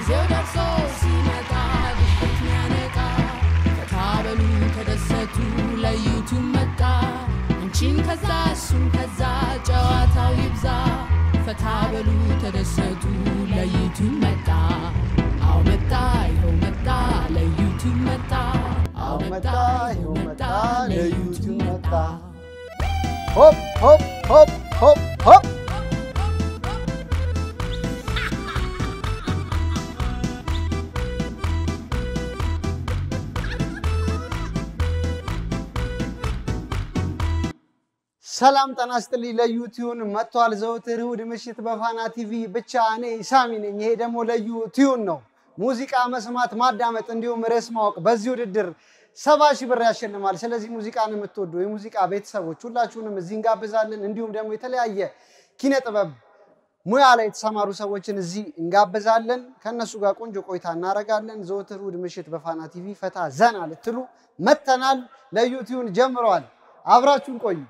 ጊዜው ደርሶ ሲመጣ ድንገት ሚያነቃ ፈታ በሉ ተደሰቱ ለዩቱብ መጣ አንቺን ከዛ እሱን ከዛ ጨዋታው ይብዛ ፈታ በሉ ተደሰቱ ለዩቱብ መጣ አው መጣ ይኸው መጣ ለዩቱብ መጣ አው መጣ ይኸው መጣ ለዩቱብ መጣ ሆፕ ሆፕ ሆፕ ሆፕ ሆፕ ሰላም ጤና ይስጥልኝ። ለዩቲዩን መጥቷል። ዘወትር እሑድ ምሽት በፋና ቲቪ ብቻ እኔ ሳሚ ነኝ። ይሄ ደግሞ ለዩቲዩን ነው። ሙዚቃ መስማት፣ ማዳመጥ እንዲሁም ርዕስ ማወቅ በዚህ ውድድር ሰባ ሺህ ብር ያሸልማል። ስለዚህ ሙዚቃን የምትወዱ የሙዚቃ ቤተሰቦች ሁላችሁንም እዚህ እንጋብዛለን። እንዲሁም ደግሞ የተለያየ ኪነ ጥበብ ሙያ ላይ የተሰማሩ ሰዎችን እዚህ እንጋብዛለን። ከእነሱ ጋር ቆንጆ ቆይታ እናደርጋለን። ዘወትር እሑድ ምሽት በፋና ቲቪ ፈታ ዘና ልትሉ መተናል። ለዩቲዩን ጀምረዋል። አብራችሁን ቆዩ።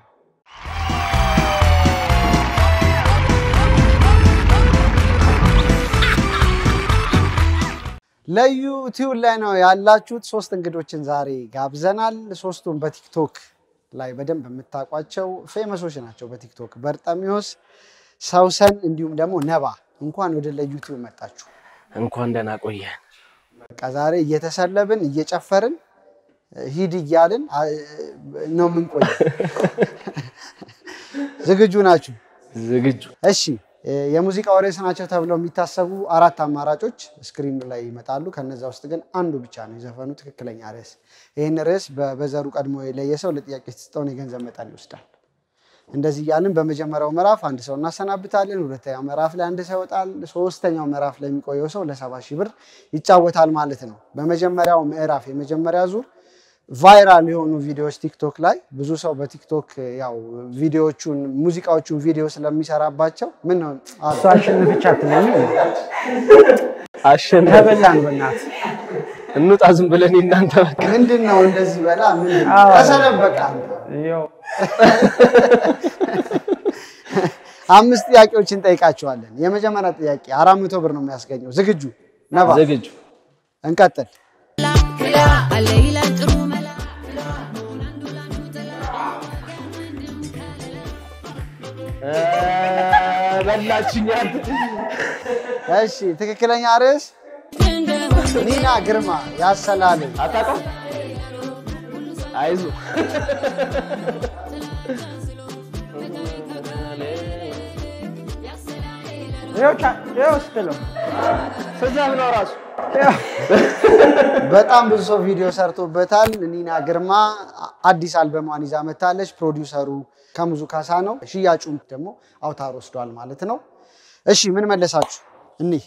ለዩቲዩብ ላይ ነው ያላችሁት። ሶስት እንግዶችን ዛሬ ጋብዘናል። ሶስቱም በቲክቶክ ላይ በደንብ የምታውቋቸው ፌመሶች ናቸው። በቲክቶክ በርጠሚዎስ፣ ሰውሰን እንዲሁም ደግሞ ነባ። እንኳን ወደ ለዩቲዩብ መጣችሁ። እንኳን ደህና ቆየን። በቃ ዛሬ እየተሰለብን እየጨፈርን ሂድ እያልን አ- ነው የምንቆየው። ዝግጁ ናችሁ? ዝግጁ እሺ የሙዚቃው ርዕስ ናቸው ተብለው የሚታሰቡ አራት አማራጮች ስክሪኑ ላይ ይመጣሉ። ከነዛ ውስጥ ግን አንዱ ብቻ ነው የዘፈኑ ትክክለኛ ርዕስ። ይህን ርዕስ በበዘሩ ቀድሞ የለየ ሰው ለጥያቄ የተሰጠውን የገንዘብ መጠን ይወስዳል። እንደዚህ እያልን በመጀመሪያው ምዕራፍ አንድ ሰው እናሰናብታለን። ሁለተኛው ምዕራፍ ላይ አንድ ሰው ይወጣል። ሶስተኛው ምዕራፍ ላይ የሚቆየው ሰው ለሰባ ሺህ ብር ይጫወታል ማለት ነው። በመጀመሪያው ምዕራፍ የመጀመሪያ ዙር ቫይራል የሆኑ ቪዲዮዎች ቲክቶክ ላይ ብዙ ሰው በቲክቶክ ያው ቪዲዮዎቹን ሙዚቃዎቹን ቪዲዮ ስለሚሰራባቸው ምን ነው አ- እሱ አሸነፈች አትለኝ። አሸነፍ ተበላን በእናትህ እንውጣ ዝም ብለን እናንተ በቃ ምንድን ነው እንደዚህ በላ ምንድን ነው? አዎ። ተሰለፍ በቃ ያው አምስት ጥያቄዎች እንጠይቃቸዋለን። የመጀመሪያ ጥያቄ አራት መቶ ብር ነው የሚያስገኘው። ዝግጁ ነባ? ዝግጁ እንቀጥል። ክላ አለ ይላል ጥሩ መላ እ፣ በላችኝ አንተ። እሺ ትክክለኛ ርዕስ ኒና ግርማ ያሰላል። አታውቀውም? አይዞህ ያው ቻ- ያው ስትለው ስዛብ ነው ራሱ በጣም ብዙ ሰው ቪዲዮ ሰርቶበታል። ኒና ግርማ አዲስ አልበሟን ይዛ መታለች። ፕሮዲውሰሩ ከሙዙ ካሳ ነው። ሽያጩን ደግሞ አውታር ወስዷል ማለት ነው። እሺ ምን መለሳችሁ? እኒህ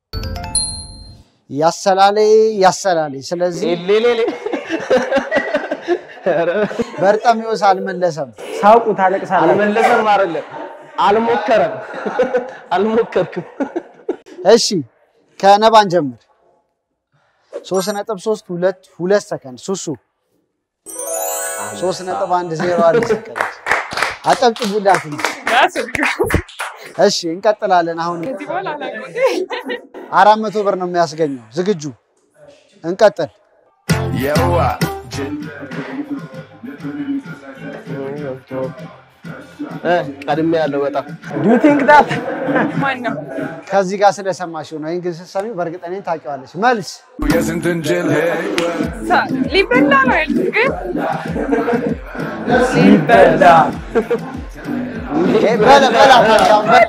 ያሰላሌ ያሰላሌ። ስለዚህ ሌሌሌ በርጠሚዎስ አልመለሰም። ሳውቁ ታለቅሳለህ። አልመለሰም አይደለም አልሞከረም አልሞከርክም እሺ ከነባን ጀምር። ሶስት ነጥብ ሶስት ሁለት ሁለት ሰከንድ ሱሱ ሶስት ነጥብ አንድ ዜሮ አንድ ሰከንድ አጨብጭቡላት። እሺ እንቀጥላለን። አሁን አራት መቶ ብር ነው የሚያስገኘው። ዝግጁ እንቀጥል። እ፣ ቀድሜ ያለው በጣም ዱ ዩ ቲንክ ዳት ማን ነው? ከዚህ ጋር ስለሰማሽው ነው። ይህን ግን ስትሰሚ በእርግጠኝነት ታውቂዋለሽ። መልስ የስንትን ጅል ሳ- ሊበላ ነው ያልኩት ግን ሲበላ ይሄ በለ በላ ታዲያ በ-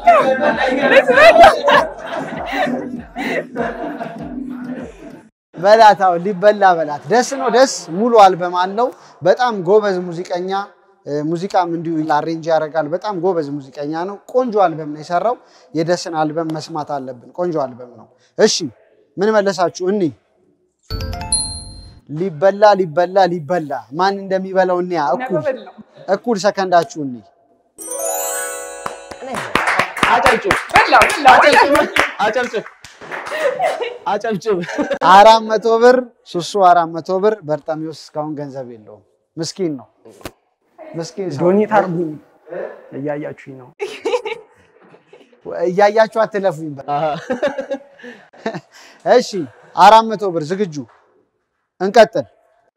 በላት አሁን ሊበላ በላት። ደስ ነው ደስ ሙሉ አልበም አለው። በጣም ጎበዝ ሙዚቀኛ እ፣ ሙዚቃም እንዲሁ አሬንጅ ያደርጋል። በጣም ጎበዝ ሙዚቀኛ ነው። ቆንጆ አልበም ነው የሰራው። የደስን አልበም መስማት አለብን። ቆንጆ አልበም ነው። እሺ ምን መለሳችሁ? እኒ ሊበላ ሊበላ ሊበላ ማን እንደሚበላው እኒያ እኩል በላው። እኩል ሰከንዳችሁ እኒ አጨብጭብ በላው በላው አጨብጭብ አጨብጭብ አራት መቶ ብር ሱሱ አራት መቶ ብር በርጠሚዎስ እስካሁን ገንዘብ የለውም። ምስኪን ነው ምስኪን ሰው። ዶኔት አድርጉኝ እያያችሁኝ ነው። እያያችሁ አትለፉኝ። በ- አሃ። እሺ አራት መቶ ብር ዝግጁ እንቀጥል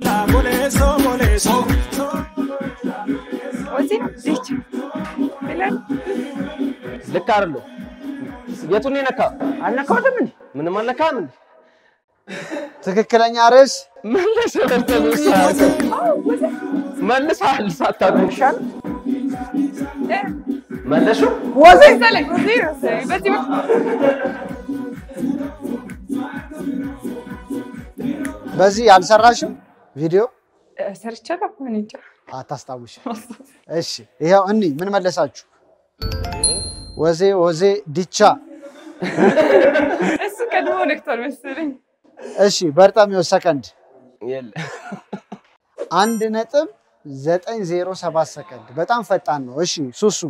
ወዚህ ነው ዚች ይላል ልክ አይደለም። የቱን የነካ አልነካሁትም እንዴ? ምንም አልነካም እንዴ? ትክክለኛ ርዕስ መለሰ በርተሚውስ መልሰሃል ሳታውቅ ይሻል መለሹ ወዜ እዛ ላይ ወዚህ ነው በዚህ በኩል በዚህ አልሰራሽም ቪዲዮ እ፣ ሰርቻለሁ ምን እንጃ አታስታውሽ እሺ ይኸው እኒ ምን መለሳችሁ ወዜ ወዜ ዲቻ እሱ ቀድሞ ነክቷል መሰለኝ እሺ በርጠሚዎስ ሰከንድ የለ አንድ ነጥብ ዘጠኝ ዜሮ ሰባት ሰከንድ በጣም ፈጣን ነው እሺ ሱሱ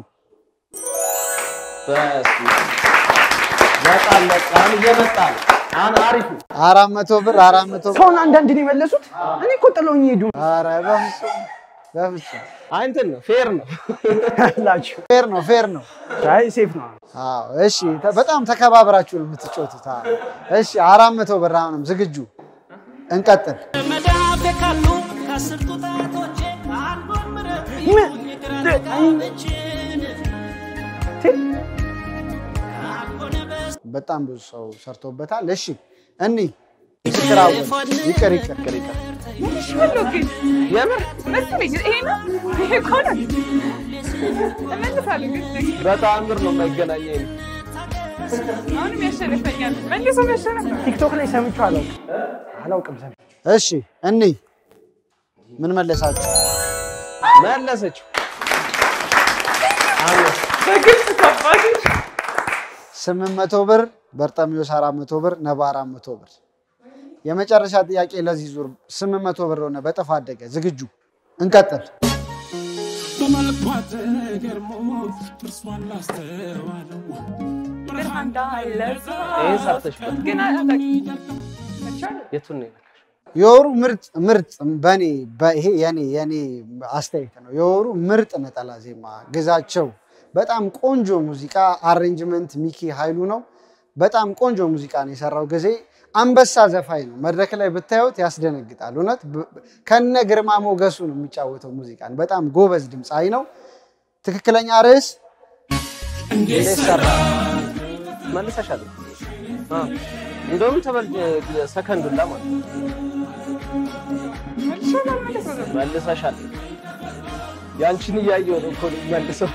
በስመ አብ። በጣም በጣም እየመጣ ነው። አሁን አሪፍ ነው። አራት መቶ ብር አራት መቶ ብር ሰውን አንዳንድ ነው የመለሱት። እኔ እኮ ጥለውኝ ሄዱ ኧረ በፍጹም በፍጹም አይ እንትን ነው ፌር ነው። ላችሁ። ፌር ነው ፌር ነው አይ ሴፍ ነው። አዎ እሺ ተ- በጣም ተከባብራችሁ ነው የምትጫወቱት አዎ። እሺ አራት መቶ ብር አሁንም ዝግጁ እንቀጥል መዳፌ ካሉ ከአስር ጣቶቼ አንዱን ምረጥ ምን? ጣቶችን ቴ- በጣም ብዙ ሰው ሰርቶበታል እሺ እኒ ይቅር አወል ይቅር ይቅር ይቅር ይቅር። መልሼዋለሁ ግን የምር መሰለኝ ይሄ ነው ይሄ እኮ ነው እመልሳለሁ ግን በተአምር ነው የማይገናኘኝ። አሁንም ያሸንፈኛል መልሶ ያሸንፍ ቲክቶክ ላይ ሰምቼው አላውቅም አላውቅም ሰምቼ እሺ እኒ ምን መለሳችሁ መለሰችው። አመስ በግልጽ ከባድ ስምንት መቶ ብር በርጠሚዮስ አራት መቶ ብር ነባ አራት መቶ ብር የመጨረሻ ጥያቄ ለዚህ ዙር ስምንት መቶ ብር ሆነ በጥፍ አደገ ዝግጁ እንቀጥል በመልኳ ተገርሞ ጥርሷን ላስተዋለው ብርሃን እንዳለዛ ይሄን ሰርተሽበት ግን መቻለ የቱን ነው የነካሽው? የወሩ ምርጥ ምርጥ በኔ ይሄ የኔ የኔ አስተያየት ነው። የወሩ ምርጥ ነጠላ ዜማ ግዛቸው በጣም ቆንጆ ሙዚቃ አሬንጅመንት ሚኪ ኃይሉ ነው። በጣም ቆንጆ ሙዚቃ ነው የሰራው ጊዜ አንበሳ ዘፋኝ ነው። መድረክ ላይ ብታዩት ያስደነግጣል። እውነት ብ- ከነ ግርማ ሞገሱ ነው የሚጫወተው ሙዚቃን። በጣም ጎበዝ ድምፃዊ ነው። ትክክለኛ ርዕስ እንዴት ሰራ? መልሰሻል። አዎ እንደውም ተበል ሰከንዱላ ማለት ነው። መልሼዋለሁ አልመለሰው መልሰሻል። ያንቺን እያየሁ ነው እኮ መልሰው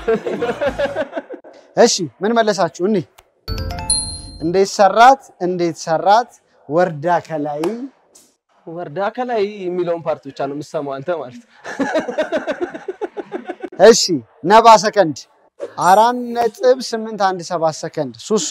እሺ ምን መለሳችሁ? እኒ እንዴት ሰራት እንዴት ሰራት ወርዳ ከላይ ወርዳ ከላይ የሚለውን ፓርት ብቻ ነው የምሰማው አንተ ማለት ነው። እሺ ነባ ሰከንድ አራት ነጥብ ስምንት አንድ ሰባት ሰከንድ ሱሱ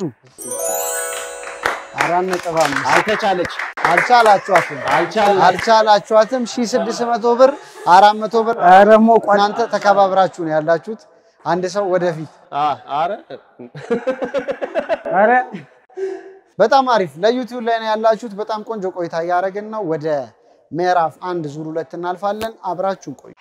አራት ነጥብ አምስት አልተቻለች አልቻላችኋትም አልቻልንም። አልቻላችኋትም ሺ ስድስት መቶ ብር አራት መቶ ብር ኧረ ሞቋል። እናንተ ተከባብራችሁ ነው ያላችሁት አንድ ሰው ወደፊት አ- አረ ኧረ በጣም አሪፍ ለዩቲዩብ ላይ ነው ያላችሁት በጣም ቆንጆ ቆይታ እያደረግን ነው ወደ ምዕራፍ አንድ ዙር ሁለት እናልፋለን አብራችሁን ቆዩ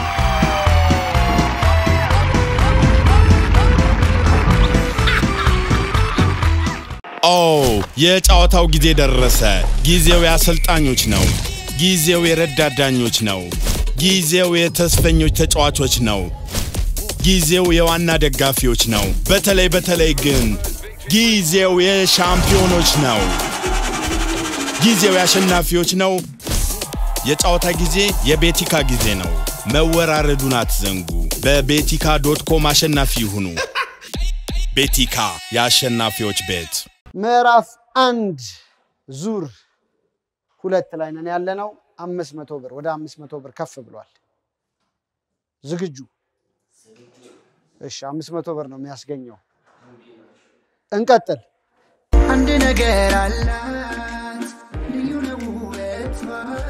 ኦ የጨዋታው ጊዜ ደረሰ። ጊዜው የአሰልጣኞች ነው። ጊዜው የረዳት ዳኞች ነው። ጊዜው የተስፈኞች ተጫዋቾች ነው። ጊዜው የዋና ደጋፊዎች ነው። በተለይ በተለይ ግን ጊዜው የሻምፒዮኖች ነው። ጊዜው የአሸናፊዎች ነው። የጨዋታ ጊዜ የቤቲካ ጊዜ ነው። መወራረዱን አትዘንጉ። በቤቲካ ዶት ኮም አሸናፊ ይሁኑ። ቤቲካ የአሸናፊዎች ቤት። ምዕራፍ አንድ ዙር ሁለት ላይ ነን ያለነው። አምስት መቶ ብር ወደ አምስት መቶ ብር ከፍ ብሏል። ዝግጁ? እሺ፣ አምስት መቶ ብር ነው የሚያስገኘው። እንቀጥል። አንድ ነገር አላት ልዩ ነው ውበቷ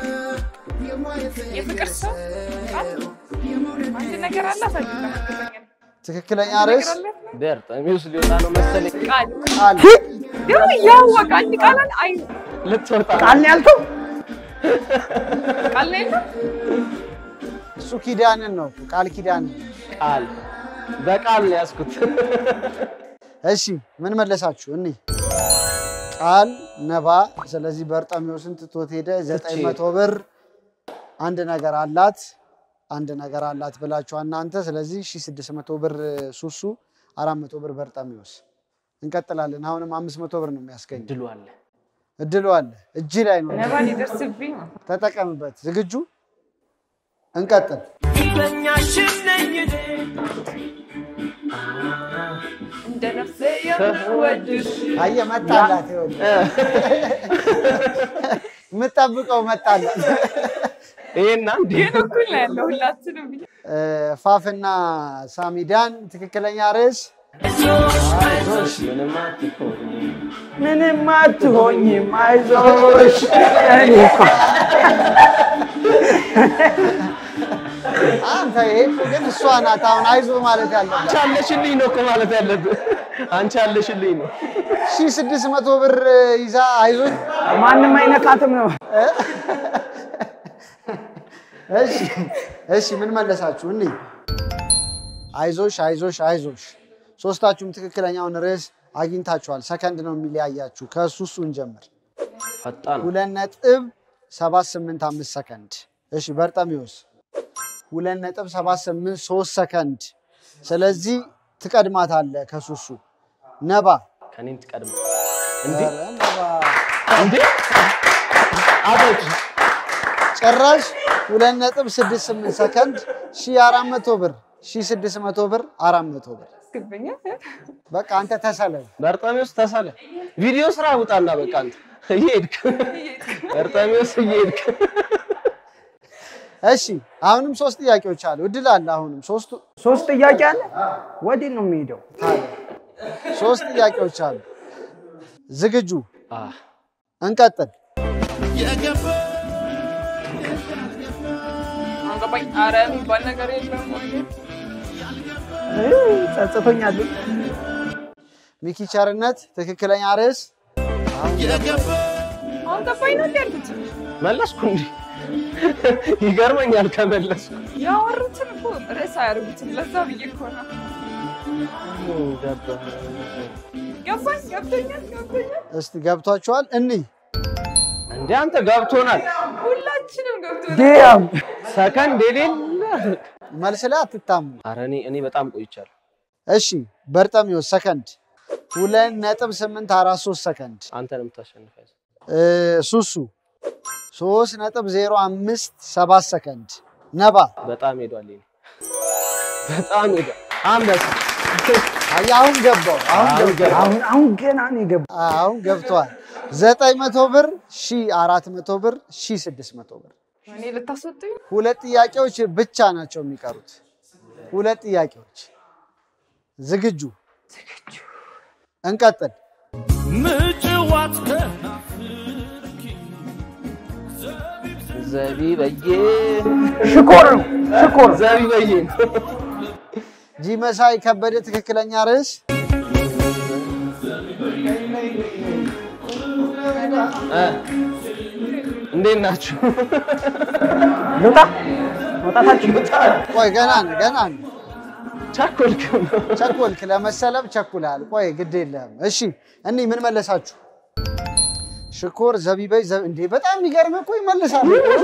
የፍቅር ሰው አንድ ነገር አላት አይደለም ትክክለኛ ርዕስ በርጠሚውስ ሊወጣ ነው መሰለኝ። ቃል ቃል። ደግሞ ያወቀ አንድ ቃል አይ ልትወጣ ነው። ቃል ነው ያልከው? ቃል ነው የለም እሱ ኪዳንን ነው ቃል ኪዳንን። ቃል በቃል ነው ያዝኩት። እሺ ምን መለሳችሁ? እኒ ቃል ነባ። ስለዚህ በርጠሚዎስን ትቶት ሄደ። ዘጠኝ መቶ ብር አንድ ነገር አላት አንድ ነገር አላት ብላችሁ እናንተ። ስለዚህ ሺ ስድስት መቶ ብር ሱሱ፣ አራት መቶ ብር በርጠሚዎስ። እንቀጥላለን። አሁንም አምስት መቶ ብር ነው የሚያስገኝ ድሉ አለ። እድሉ አለ። እጅ ላይ ነው። ነባ ሊደርስብኝ ነው። ተጠቀምበት። ዝግጁ? እንቀጥል። እንደ ነፍሴ የምወድሽ አየህ መጣላት። ይኸውልህ የምጠብቀው መጣላት። ይሄና እንዴ ግን እኩል ነው ያለው ሁላችንም ብዬ እ፣ ፋፍና ሳሚዳን ትክክለኛ ርዕስ ምንም አትሆን ምንም አትሆኝም አይዞሽ። እኔ እኮ አንተ ይሄ እኮ ግን እሷ ናት አሁን አይዞ ማለት ያለባት። አንቺ አለሽልኝ ነው እኮ ማለት ያለብህ። አንቺ አለሽልኝ ነው። ሺ ስድስት መቶ ብር ይዛ አይዞኝ ማንም አይነካትም ነው። እሺ እሺ፣ ምን መለሳችሁ? እኒ አይዞሽ አይዞሽ አይዞሽ። ሶስታችሁም ትክክለኛውን ርዕስ አግኝታችኋል። ሰከንድ ነው የሚለያያችሁ። ከእሱ እሱ እንጀምር። ፈጣን ሁለት ነጥብ ሰባት ስምንት አምስት ሰከንድ። እሺ በርጠሚዎስ ሁለት ነጥብ ሰባት ስምንት ሶስት ሰከንድ። ስለዚህ ትቀድማታለህ ከሱሱ ነባ ከኔም ትቀድም እንዴ ኧረ ነባ እንዴ አቶች ጭራሽ ሁለት ነጥብ ስድስት ስምንት ሰከንድ ሺ አራት መቶ ብር ሺ ስድስት መቶ ብር አራት መቶ ብር። ያስገብኛል። በቃ አንተ ተሰለብ። በርጣሚዎስ ተሳለ ቪዲዮ ስራ ውጣና በቃ አንተ እየሄድክ በርጣሚዎስ እየሄድክ እሺ አሁንም ሶስት ጥያቄዎች አሉ። እድል አለ። አሁንም ሶስቱ ሶስት ጥያቄ አለ። ወዴት ነው የሚሄደው? ሶስት ጥያቄዎች አሉ። ዝግጁ? አ እንቀጥል። አንገባኝ። አረ የሚባል ነገር የለም ወይ? እ፣ ጸጽቶኛል። ሚኪ ቸርነት ትክክለኛ ርዕስ አሁን ገባኝ ነው እንዲ ያልኩት። መለስኩ እንዴ ይገርመኛል ከመለስኩ ያወሩትን እኮ ርዕስ አያደርጉትም። ለዛ ብዬ እኮ ነው። ገባኝ፣ ገብቶኛል፣ ገብቶኛል። እስቲ ገብቷችኋል? እኒህ እንዴ አንተ ገብቶናል ሁላችንም ገብቶናል። ዲያም ሰከንድ የሌለ መልስ ላይ አትታሙ። ኧረ እኔ እኔ በጣም ቆይቻለሁ እሺ በርጠሚዎስ ሰከንድ ሁለት ነጥብ ስምንት አራት ሶስት ሰከንድ አንተ ነው የምታሸንፈው እ፣ ሱሱ ሶስት ነጥብ ዜሮ አምስት ሰባት ሰከንድ ነባ በጣም ሄዷል ይሄ በጣም ሄዷል አንበሳ አየህ፣ አሁን ገባው አሁን ገባው አሁን አሁን ገና ነው የገባው። አሁን ገብቷል። ዘጠኝ መቶ ብር ሺ አራት መቶ ብር ሺ ስድስት መቶ ብር እኔ ልታስወጡኝ ሁለት ጥያቄዎች ብቻ ናቸው የሚቀሩት። ሁለት ጥያቄዎች ዝግጁ? እንቀጥል። ዘቢበዬ ሽኮር ነው ሽኮር። ዘቢበዬ ጂ መሳይ ከበደ ትክክለኛ ርዕስ እ እንዴት ናችሁ ልውጣ መውጣታችን ቆይ ገና ነው ገና ነው። ቸኮልክ ቸኮልክ ለመሰለብ ቸኩላል። ቆይ ግድ የለህም። እሺ እኒህ ምን መለሳችሁ? ሽኮር ዘቢበይ ዘ- እንዴ በጣም የሚገርም እኮ ይመልሳል።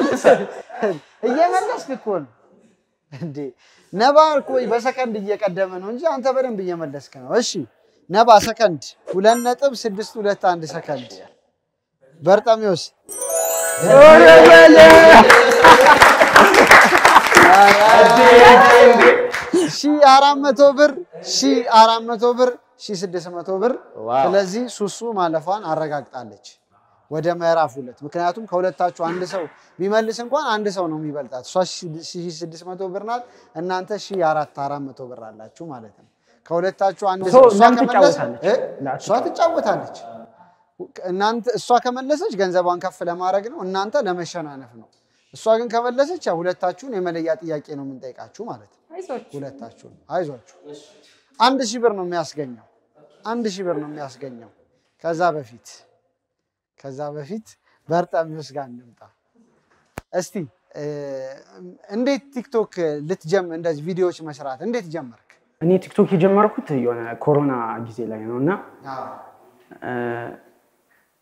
እየመለስክ እኮ ነው እንዴ ነባ እኮ በሰከንድ እየቀደመ ነው እንጂ አንተ በደንብ እየመለስክ ነው። እሺ ነባ ሰከንድ ሁለት ነጥብ ስድስት ሁለት አንድ ሰከንድ በርጠሚዎስ ሺ አራት መቶ ብር ሺ አራት መቶ ብር ሺ ስድስት መቶ ብር። ዋው። ስለዚህ ሱሱ ማለፏን አረጋግጣለች ወደ ምዕራፍ ሁለት። ምክንያቱም ከሁለታችሁ አንድ ሰው ቢመልስ እንኳን አንድ ሰው ነው የሚበልጣት። እሷ ሺ ስድስት መቶ ብር ናት፣ እናንተ ሺ አራት አራት መቶ ብር አላችሁ ማለት ነው። ከሁለታችሁ አንድ ሶ ሰው እሷ ለምን ከመለስ ትጫወታለች? እ? ለምን እሷ ትጫወታለች። እናንተ እሷ ከመለሰች ገንዘቧን ከፍ ለማድረግ ነው፣ እናንተ ለመሸናነፍ ነው። እሷ ግን ከመለሰች ያው ሁለታችሁን የመለያ ጥያቄ ነው የምንጠይቃችሁ ማለት ነው። አይዞች ሁለታችሁን አይዟችሁ። አንድ ሺህ ብር ነው የሚያስገኘው። አንድ ሺህ ብር ነው የሚያስገኘው። ከዛ በፊት ከዛ በፊት በርጠሚዎስ ጋር እንምጣ እስቲ። እ፣ እንዴት ቲክቶክ ልትጀም እንደዚህ ቪዲዮዎች መስራት እንዴት ጀመርክ? እኔ ቲክቶክ የጀመርኩት የሆነ ኮሮና ጊዜ ላይ ነው እና እ፣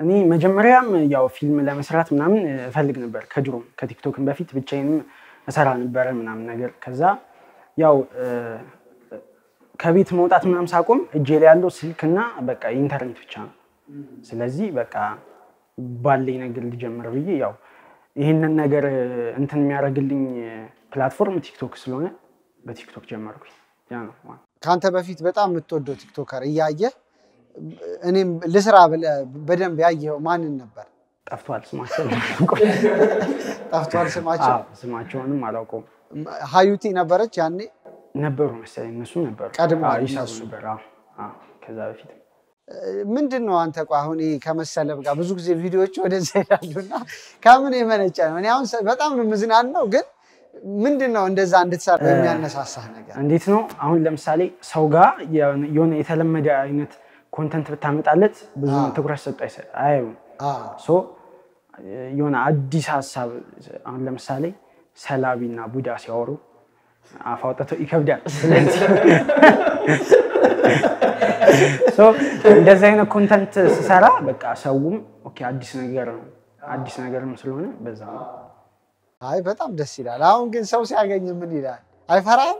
እኔ መጀመሪያም ያው ፊልም ለመስራት ምናምን እፈልግ ነበር ከድሮም ከቲክቶክም በፊት ብቻዬንም እሰራ ነበረ ምናምን ነገር ከዛ ያው እ፣ ከቤት መውጣት ምናምን ሳቆም እጄ ላይ ያለው ስልክና በቃ ኢንተርኔት ብቻ ነው። ስለዚህ በቃ ባለኝ ነገር ልጀምር ብዬ ያው ይህንን ነገር እንትን የሚያደርግልኝ ፕላትፎርም ቲክቶክ ስለሆነ በቲክቶክ ጀመርኩኝ። ያ ነው ዋናው። ከአንተ በፊት በጣም የምትወደው ቲክቶከር እያየ እኔም ልስራ ብለህ በደንብ ያየኸው ማንን ነበር? ጠፍቷል ስማቸው ጠፍቷል ስማቸው። አዎ፣ ስማቸውንም አላውቀውም። ሀዩቲ ነበረች ያኔ። ነበሩ መሰለኝ እነሱ ነበሩ ቀድሞ አዎ፣ ይሰሩ እነሱ። ነበር። አዎ፣ አዎ፣ ከዛ በፊት ምንድን ነው አንተ ቆይ አሁን ይሄ ከመሰለብ ጋር ብዙ ጊዜ ቪዲዮዎች ወደዛ ይሄዳሉ እና ከምን የመነጨ ነው? እኔ አሁን በጣም ነው የምዝናናው፣ ግን ምንድን ነው እንደዛ እንድትሰራ የሚያነሳሳህ ነገር? እንዴት ነው አሁን ለምሳሌ ሰው ጋር የሆነ የሆነ የተለመደ አይነት ኮንተንት ብታመጣለት ብዙ ትኩረት ሰጡ አያዩም። አዎ፣ ሶ የሆነ አዲስ ሀሳብ አሁን ለምሳሌ ሰላቢ እና ቡዳ ሲያወሩ አፍ አውጥተው ይከብዳል። ስለዚህ ሶ እንደዚህ አይነት ኮንተንት ስሰራ በቃ ሰውም ኦኬ አዲስ ነገር ነው አዲስ ነገርም ስለሆነ በዛ ነው። አይ በጣም ደስ ይላል። አሁን ግን ሰው ሲያገኝ ምን ይላል? አይፈራም?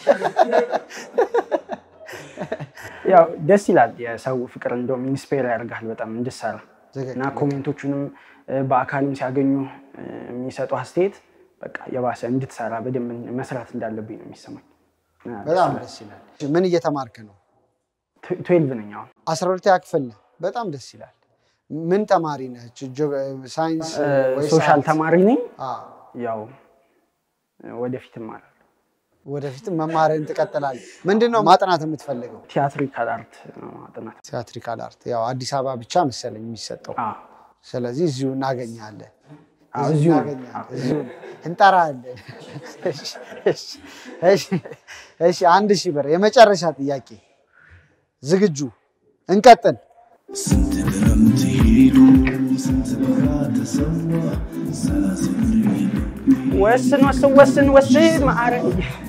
ያው ደስ ይላል። የሰው ፍቅር እንደውም ኢንስፓየር ያደርጋል በጣም እንድሰራ ትክክል። እና ኮሜንቶቹንም እ፣ በአካልም ሲያገኙ እ፣ የሚሰጡ አስተያየት በቃ የባሰ እንድትሰራ በደንብ መስራት እንዳለብኝ ነው የሚሰማኝ። እና በጣም ደስ ይላል። ምን እየተማርክ ነው? ት- ትዌልቭ ነኝ አሁን አስራ ሁለተኛ ክፍል ነህ። በጣም ደስ ይላል። ምን ተማሪ ነህ? ጆ- ሳይንስ ወይ ሶሻል አርት? ተማሪ ነኝ። አዎ። ያው ወደፊት እማራለሁ። ወደፊትም መማርህን ትቀጥላለህ። ምንድን ነው ማጥናት የምትፈልገው? ቲያትሪካል አርት ነው ማጥናት። ቲያትሪካል አርት። ያው አዲስ አበባ ብቻ መሰለኝ የሚሰጠው። አዎ፣ ስለዚህ እዚሁ እናገኛለን። አዎ፣ እዚሁ እዚሁ ነው። እናገኛለን። እዚሁ እንጠራለን። እሺ፣ እሺ፣ እሺ፣ እሺ። አንድ ሺህ ብር የመጨረሻ ጥያቄ። ዝግጁ? እንቀጥል። ስንት ክረምት ሄዱ ስንት በጋ ተሰዋ ሰላሳ ወስን ወስን ወስን ወስን ማዕረግ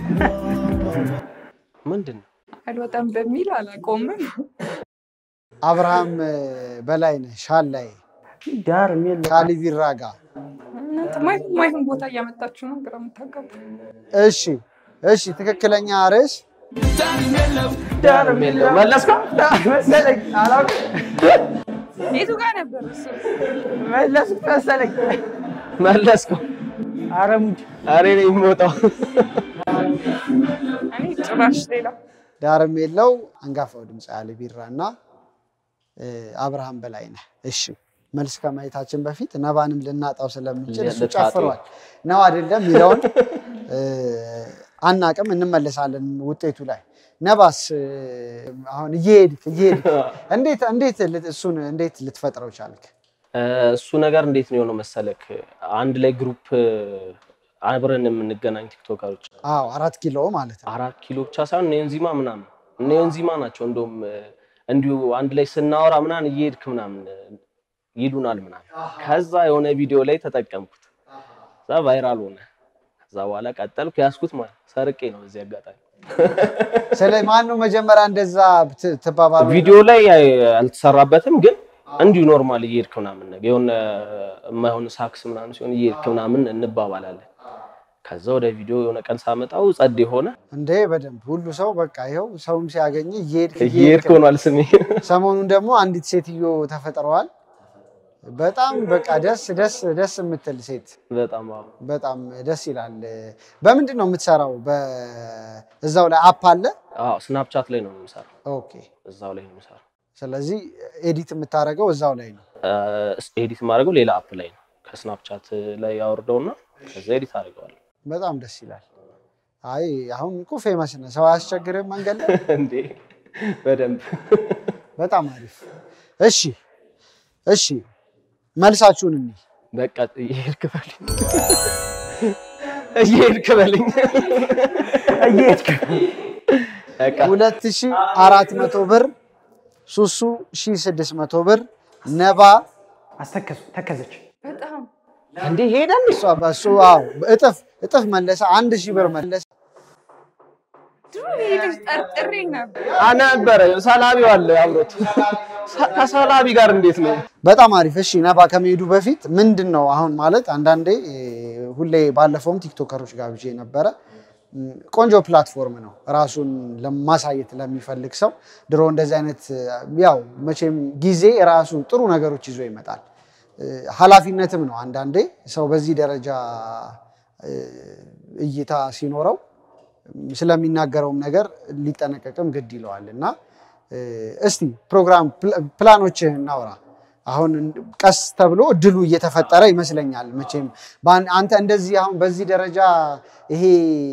ምንድን ነው አልወጣም በሚል አላቆምም። አብርሃም በላይነህ ሻላይ ዳር የሚል ካሊቢራ ጋር እናንተ ማይሆን ማይሆን ቦታ እያመጣችሁ ነው ግራ የምታጋቡ። እሺ፣ እሺ። ትክክለኛ ርዕስ ዳር የሚል መለስከው ዳር መሰለኝ አላውቅም። የቱ ጋር ነበር እሱ? መለስኩት መሰለኝ። መለስከው? ኧረ ሙድ ኧረ እኔ የምወጣው እኔ ጭራሽ ሌላ ዳርም የለው አንጋፋው ድምፅ ያለ ቢራ እና እ፣ አብርሃም በላይነህ። እሺ መልስ ከማየታችን በፊት ነባንም ልናጣው ስለምንችል እሱ ልታጡ። ጨፍሯል ነው አይደለም የሚለውን እ፣ አናቅም፣ እንመለሳለን ውጤቱ ላይ። ነባስ እ፣ አሁን እየሄድክ እየሄድክ እንዴት እንዴት ልት- እሱን እንዴት ልትፈጥረው ቻልክ? እሱ ነገር እንዴት ነው የሆነው መሰለክ? አንድ ላይ ግሩፕ አብረን የምንገናኝ ቲክቶከሮች አዎ አራት ኪሎ ማለት ነው። አራት ኪሎ ብቻ ሳይሆን እነ ዮንዚማ ምናምን እነ ዮንዚማ ናቸው። እንደውም እንዲሁ አንድ ላይ ስናወራ ምናምን እየሄድክ ምናምን ይሉናል ምናምን። ከዛ የሆነ ቪዲዮ ላይ ተጠቀምኩት። ከዛ ቫይራል ሆነ። ከዛ በኋላ ቀጠልኩ፣ ያዝኩት ማለት ሰርቄ ነው። በዚህ አጋጣሚ ስለ ማን ነው መጀመሪያ እንደዛ ት- ትባባሉ? ቪዲዮ ላይ አልተሰራበትም፣ ግን እንዲሁ ኖርማል እየሄድክ ምናምን ነገር የሆነ የማይሆን ሳክስ ምናምን ሲሆን እየሄድክ ምናምን እንባባላለን። ከዛ ወደ ቪዲዮ የሆነ ቀን ሳመጣው ጸዴ ሆነ። እንዴ በደንብ ሁሉ ሰው በቃ ይኸው ሰውም ሲያገኝ እየሄድክ እየሄድክ እየሄድክ ሆኗል ስሜ። ሰሞኑን ደግሞ አንዲት ሴትዮ ተፈጥረዋል። በጣም በቃ ደስ ደስ ደስ የምትል ሴት በጣም አዎ። በጣም ደስ ይላል። በምንድን ነው የምትሰራው? በእዛው ላይ አፕ አለ። አዎ ስናፕቻት ላይ ነው የምሰራው። ኦኬ። እዛው ላይ ነው የምሰራው። ስለዚህ ኤዲት የምታደርገው እዛው ላይ ነው። ኤዲት የማደርገው ሌላ አፕ ላይ ነው። ከስናፕቻት ላይ ያወርደውና ከዛ ኤዲት አድርገዋል። በጣም ደስ ይላል። አይ አሁን እኮ ፌመስ ነህ፣ ሰው አያስቸግርም መንገድ ላይ። እንዴ በደንብ በጣም አሪፍ። እሺ እሺ፣ መልሳችሁን እኒ በቃ እየሄድክ በልኝ እየሄድክ በልኝ እየሄድክ በቃ ሁለት ሺ አራት መቶ ብር ሱሱ ሺ ስድስት መቶ ብር ነባ አስተከዙ ተከዘች። በጣም እንዴ ሄደን እሷ በሱ አዎ እጥፍ እጥፍ መለሰ። አንድ ሺህ ብር መለሰ። ድሮ ይሄ ልጅ ጠርጥሬ ነበር። ነበረ ሰላቢው አለ አብሮት ሰ- ከሰላቢ ጋር እንዴት ነው? በጣም አሪፍ። እሺ ነባ ከመሄዱ በፊት ምንድን ነው አሁን ማለት አንዳንዴ እ፣ ሁሌ ባለፈውም ቲክቶከሮች ጋብዤ ነበረ። እም፣ ቆንጆ ፕላትፎርም ነው ራሱን ለማሳየት ለሚፈልግ ሰው። ድሮ እንደዚህ አይነት እ፣ ያው መቼም ጊዜ ራሱ ጥሩ ነገሮች ይዞ ይመጣል። እ፣ ኃላፊነትም ነው አንዳንዴ ሰው በዚህ ደረጃ እ፣ እይታ ሲኖረው ስለሚናገረውም ነገር ሊጠነቀቅም ግድ ይለዋል እና እ፣ እስቲ ፕሮግራም ፕላ- ፕላኖችህን እናውራ። አሁን ቀስ ተብሎ እድሉ እየተፈጠረ ይመስለኛል። መቼም በአን- አንተ እንደዚህ አሁን በዚህ ደረጃ ይሄ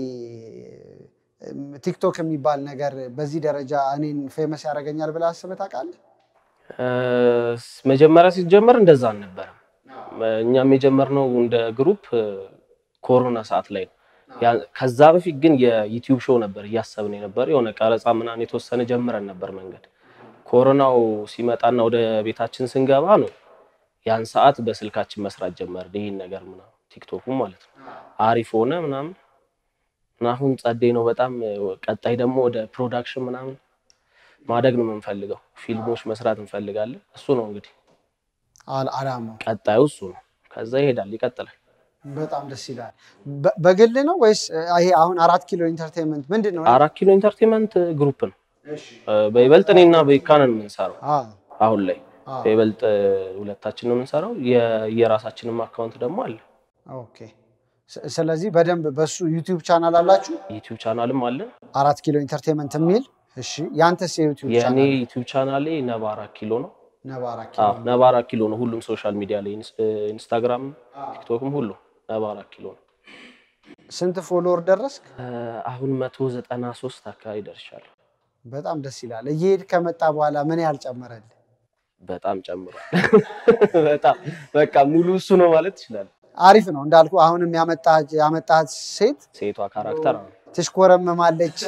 እም፣ ቲክቶክ የሚባል ነገር በዚህ ደረጃ እኔን ፌመስ ያደርገኛል ብለህ አስበህ ታውቃለህ? እ፣ መጀመሪያ ሲጀመር እንደዛ አልነበረም። እኛም የጀመርነው እንደ ግሩፕ እ፣ ኮሮና ሰዓት ላይ ነው። ያ- ከዛ በፊት ግን የዩቲዩብ ሾው ነበር እያሰብን የነበር የሆነ ቀረጻ ምናምን የተወሰነ ጀምረን ነበር መንገድ። ኮሮናው ሲመጣና ወደ ቤታችን ስንገባ ነው ያን ሰዓት በስልካችን መስራት ጀመርን። ይህን ነገር ምናምን ቲክቶኩ ማለት ነው አሪፍ ሆነ ምናምን እና አሁን ጸዴ ነው በጣም። ቀጣይ ደግሞ ወደ ፕሮዳክሽን ምናምን ማደግ ነው የምንፈልገው። ፊልሞች መስራት እንፈልጋለን። እሱ ነው እንግዲህ አል- አላማው ቀጣዩ እሱ ነው። ከዛ ይሄዳል፣ ይቀጥላል። በጣም ደስ ይላል። በ- በግል ነው ወይስ እ፣ ይሄ አሁን አራት ኪሎ ኢንተርቴንመንት ምንድን ነው? አራት ኪሎ ኢንተርቴንመንት ግሩፕ ነው። እ፣ በይበልጥ እኔና በይካነን የምንሰራው አዎ፣ አሁን ላይ አዎ። በይበልጥ እ፣ ሁለታችን ነው የምንሰራው። የ- የራሳችንም አካውንት ደግሞ አለ። ኦኬ። ስ- ስለዚህ በደንብ በሱ ዩቲዩብ ቻናል አላችሁ? ዩቲዩብ ቻናልም አለን። አራት ኪሎ ኢንተርቴንመንት የሚል እሺ። ያንተስ የዩቲዩብ የእኔ ቻናል ዩቲዩብ ቻናሌ ነባ አራት ኪሎ ነው። ነባ አራት አዎ ኪሎ ነባ አራት ኪሎ ነው። ሁሉም ሶሻል ሚዲያ ላይ ኢንስ- እ፣ ኢንስታግራም፣ ቲክቶክም ሁሉ ነባ አራት ኪሎ ነው። ስንት ፎሎወር ደረስክ? እ፣ አሁን መቶ ዘጠና ሶስት አካባቢ ደርሻለሁ። በጣም ደስ ይላል። እየሄድ ከመጣ በኋላ ምን ያህል ጨመረልህ? በጣም ጨምሯል። በጣም በቃ ሙሉ እሱ ነው ማለት ትችላለህ። አሪፍ ነው እንዳልኩ። አሁንም ያመጣህ ያመጣት ሴት ሴቷ ካራክተር ነው። ትሽኮረመማለች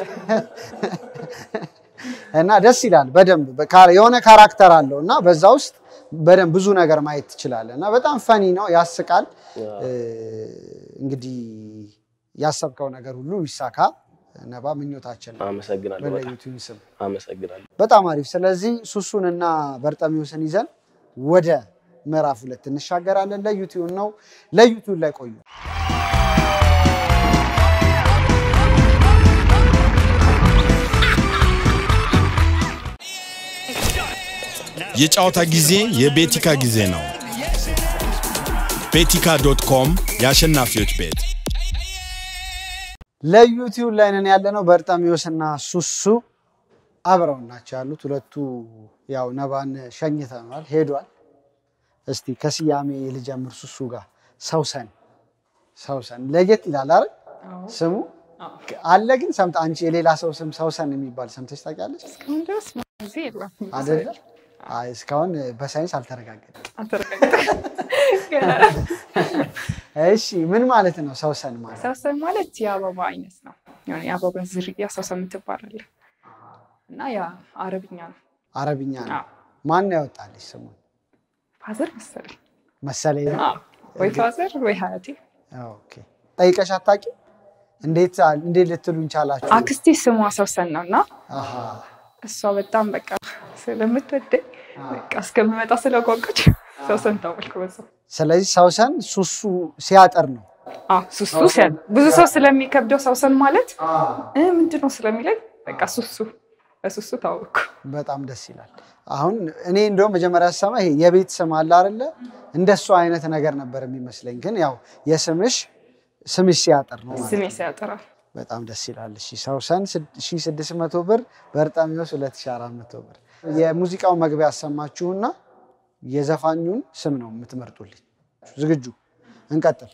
እና ደስ ይላል። በደንብ በካ- የሆነ ካራክተር አለው እና በዛ ውስጥ በደንብ ብዙ ነገር ማየት ትችላለህ እና በጣም ፈኒ ነው፣ ያስቃል። እ፣ እንግዲህ ያሰብከው ነገር ሁሉ ይሳካ። ነባ ምኞታችን ነው አመሰግናለሁ። በጣም በለዩቲዩብ ስም አመሰግናለሁ። በጣም አሪፍ። ስለዚህ ሱሱንና በርጠሚውስን ይዘን ወደ ምዕራፍ ሁለት እንሻገራለን። ለዩቲዩብ ነው። ለዩቲዩብ ላይ ቆዩ። የጨዋታ ጊዜ የቤቲካ ጊዜ ነው። ቤቲካ ዶት ኮም የአሸናፊዎች ቤት ለዩቲዩብ ላይ ነን ያለነው። በርጠሚውስና ሱሱ አብረው ናቸው ያሉት። ሁለቱ ያው ነባን ሸኝተናል፣ ሄዷል። እስቲ ከስያሜ ልጀምር። ሱሱ ጋር ሰውሰን ሰውሰን ለየት ይላል አይደል ስሙ አለ። ግን ሰምተህ አንቺ የሌላ ሰው ስም ሰውሰን የሚባል ሰምተሽ ታውቂያለሽ እስካሁን ድረስ ጊዜ የለም። አይደለ? አይ እስካሁን በሳይንስ አልተረጋገጠም። አልተረጋገጠም ገና። እሺ ምን ማለት ነው ሰውሰን ማለት? ሰውሰን ማለት የአበባ አይነት ነው። የሆነ የአበባ ዝርያ ሰውሰን ትባላለህ እና ያ አረብኛ ነው። አረብኛ ነው። አዎ። ማን ነው ያወጣልሽ ስሙን? ፋዘር መሰለኝ መሰለኝ ነው። አዎ። ወይ ፋዘር ወይ ሀያቴ። ኦኬ ጠይቀሽ አታውቂም? እንዴት እንዴት ልትሉኝ ቻላችሁ? አክስቴ ስሟ ሰውሰን ነው እና አሃ እሷ በጣም በቃ ስለምትወደኝ በቃ እስከምመጣ ስለጓጓች ሰውሰን ታወልኩ በዛ ስለዚህ ሰውሰን ሱሱ ሲያጠር ነው። አዎ ሱሱ ሲያል ብዙ ሰው ስለሚከብደው ሰውሰን ማለት እ ምንድን ነው ስለሚለኝ በቃ ሱሱ በሱሱ ታወቅኩ። በጣም ደስ ይላል። አሁን እኔ እንደውም መጀመሪያ ስሰማ ይሄ የቤት ስም አለ አይደለ? እንደሱ አይነት ነገር ነበር የሚመስለኝ። ግን ያው የስምሽ ስምሽ ሲያጠር ነው ማለት ስሜ ነው። ሲያጠራ በጣም ደስ ይላል። እሺ ሰውሰን 1600 ብር፣ በርጣሚዎስ 2400 ብር። የሙዚቃው መግቢያ ያሰማችሁና የዘፋኙን ስም ነው የምትመርጡልኝ። ዝግጁ? እንቀጥል።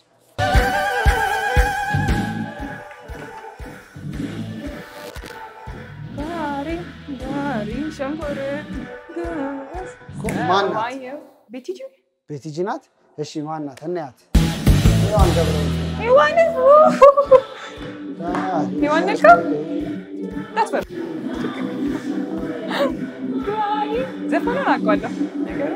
ማናት? ቤቲጂ ቤቲጂ ናት። እሺ ማናት? እናያት። ሔዋን ገብረወልድ ዮሐንስ ናት። ዮሐንስ ዳስበር ዘፈኑን አውቀዋለሁ ነገሩ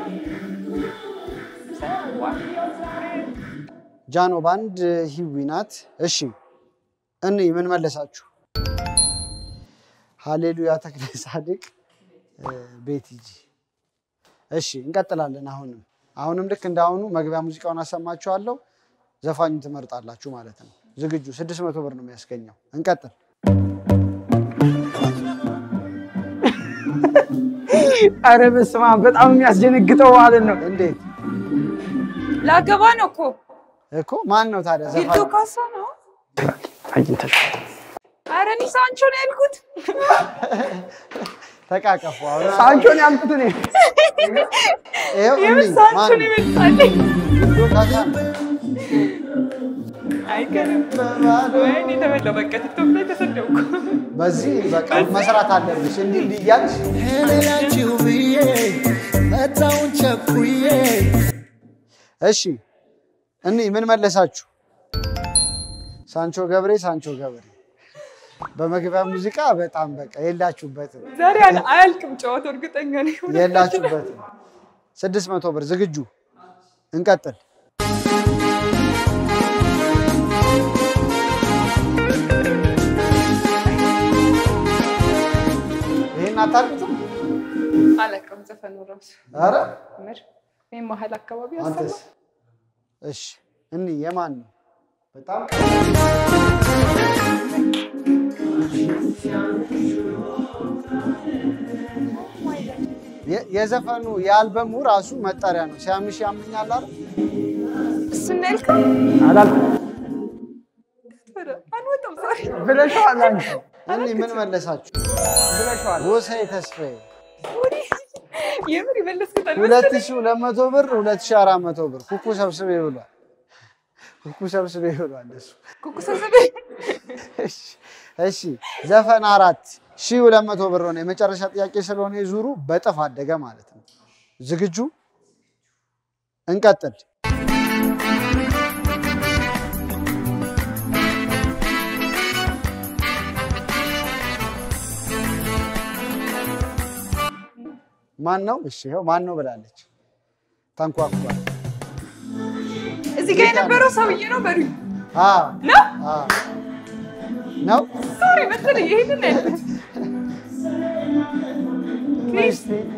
ጃኖ ባንድ ሂዊ ናት። እሺ እኔ ምን መለሳችሁ? ሃሌሉያ ተክለ ጻድቅ ቤቲጂ እሺ እንቀጥላለን። አሁንም አሁንም ልክ እንዳሁኑ መግቢያ ሙዚቃውን አሰማችኋለሁ። ዘፋኙን ትመርጣላችሁ ማለት ነው። ዝግጁ? ስድስት መቶ ብር ነው የሚያስገኘው። እንቀጥል። አረ በስመ አብ በጣም የሚያስደነግጠው ማለት ነው። እንዴት ላገባ ነው እኮ እኮ ማን ነው ታዲያ ቢልቶ ዘፋኙ? ካሳ ነው። አግኝተሽ አረ እኔ ሳንቾ ነው ያልኩት። ተቃቀፉ። አሁን ሳንቾን ያልኩት እኔ ይኸው የምን እንይ፣ ሳንቾ ማን ነው ነው? ይመጣልኝ? ቢልቶ ካሳ ነው። አይገርም። ወይኔ ተበላው። በቃ ቲክቶክ ላይ ተሰደብኩ። በዚህ በቃ መስራት አለብሽ። እንዲህ እንዲህ እያልሽ ሌላችሁ ብዬ መጣውን ቸኩዬ እሺ እኒ ምን መለሳችሁ? ሳንቾ ገብሬ ሳንቾ ገብሬ በመግቢያ ሙዚቃ በጣም በቃ የላችሁበትም ዛሬ አል- አያልቅም ጨዋታው፣ እርግጠኛ ነኝ። የላችሁበትም። ስድስት መቶ ብር ዝግጁ? እንቀጥል። ይህን አታውቁትም? አላውቅም ዘፈኑ ራሱ ኧረ ምር ይህ መሀል አካባቢ አንተስ? አሰማ እሺ እኒ የማን ነው? በጣም የ- የዘፈኑ የአልበሙ ራሱ መጠሪያ ነው። ሲያምሽ ያምኛል አይደል? እሱን ነው ያልከው? አላልኩም ኧረ አንወጣም ዛሬ ብለሽዋል አንቺ እኒ ምን መለሳችሁ? ብለሽዋል። ጎሳዬ ተስፋዬ ወዲህ የምር የመለስኩት ሁለት አልመሰለኝም። ሺህ ሁለት መቶ ብር ሁለት ሺህ አራት መቶ ብር ኩኩ ሰብስቤ ብሏል። ኩኩ ሰብስቤ ብሏል እሱ። ኩኩ ሰብስቤ እሺ፣ እሺ ዘፈን አራት ሺህ ሁለት መቶ ብር ሆነ። የመጨረሻ ጥያቄ ስለሆነ የዙሩ በጥፍ አደገ ማለት ነው። ዝግጁ? እንቀጥል። ማን ነው? እሺ ይኸው ማን ነው ብላለች። ተንኳኳል። እዚህ ጋር የነበረው ሰውዬ ነው በሉ አዎ ነው አዎ ነው ሶሪ መሰለኝ ይሄንን ነው ያልኩት። ሚስቴና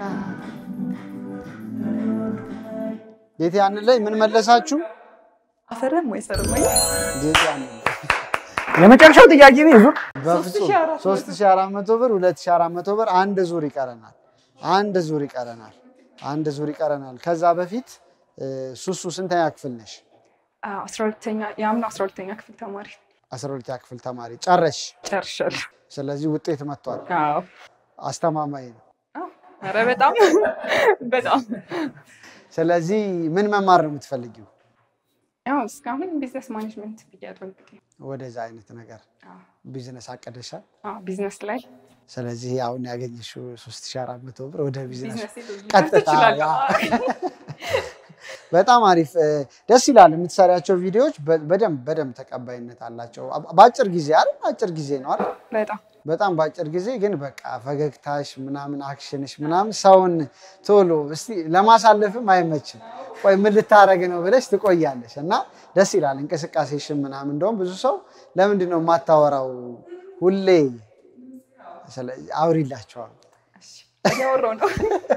ጌቴ ያንን ላይ ምን መለሳችሁ? አፈረም ወይ ሰርም ወይ ጌቴ ያንን ላይ የመጨረሻው ጥያቄ ነው ዙር በፍጹም 3400 ብር 2400 ብር አንድ ዙር ይቀረናል። አንድ ዙር ይቀረናል። አንድ ዙር ይቀረናል። ከዛ በፊት እ፣ ሱሱ ስንተኛ ክፍል ነሽ? አስራ ሁለተኛ የአምና አስራ ሁለተኛ ክፍል ተማሪ 12ኛ ክፍል ተማሪ ጨረሽ። ጨርሻለሁ። ስለዚህ ውጤት መጥቷል። አዎ አስተማማኝ ነው። አዎ። ኧረ በጣም በጣም ስለዚህ ምን መማር ነው የምትፈልጊው? ያው እስካሁን ቢዝነስ ማኔጅመንት ብያለሁ እንግዲህ ወደዛ አይነት ነገር አዎ። ቢዝነስ አቀደሻል። አዎ ቢዝነስ ላይ ስለዚህ አሁን ያገኘሽው 3400 ብር ወደ ቢዝነስ ቢዝነስ ቀጥታ ትችላለህ። ያ። በጣም አሪፍ እ፣ ደስ ይላል። የምትሰሪያቸው ቪዲዮዎች በ- በደንብ በደንብ ተቀባይነት አላቸው። አ- በአጭር ጊዜ አይደል? አጭር ጊዜ ነው አይደል? በጣም በጣም በአጭር ጊዜ ግን በቃ ፈገግታሽ ምናምን አክሽንሽ ምናምን ሰውን ቶሎ እስቲ ለማሳለፍም አይመችም። ቆይ ምን ልታረግ ነው ብለሽ ትቆያለሽ እና ደስ ይላል እንቅስቃሴሽን ምናምን። እንደውም ብዙ ሰው ለምንድን ነው የማታወራው ሁሌ? ስለዚህ አውሪላቸዋል። እያወራሁ ነው።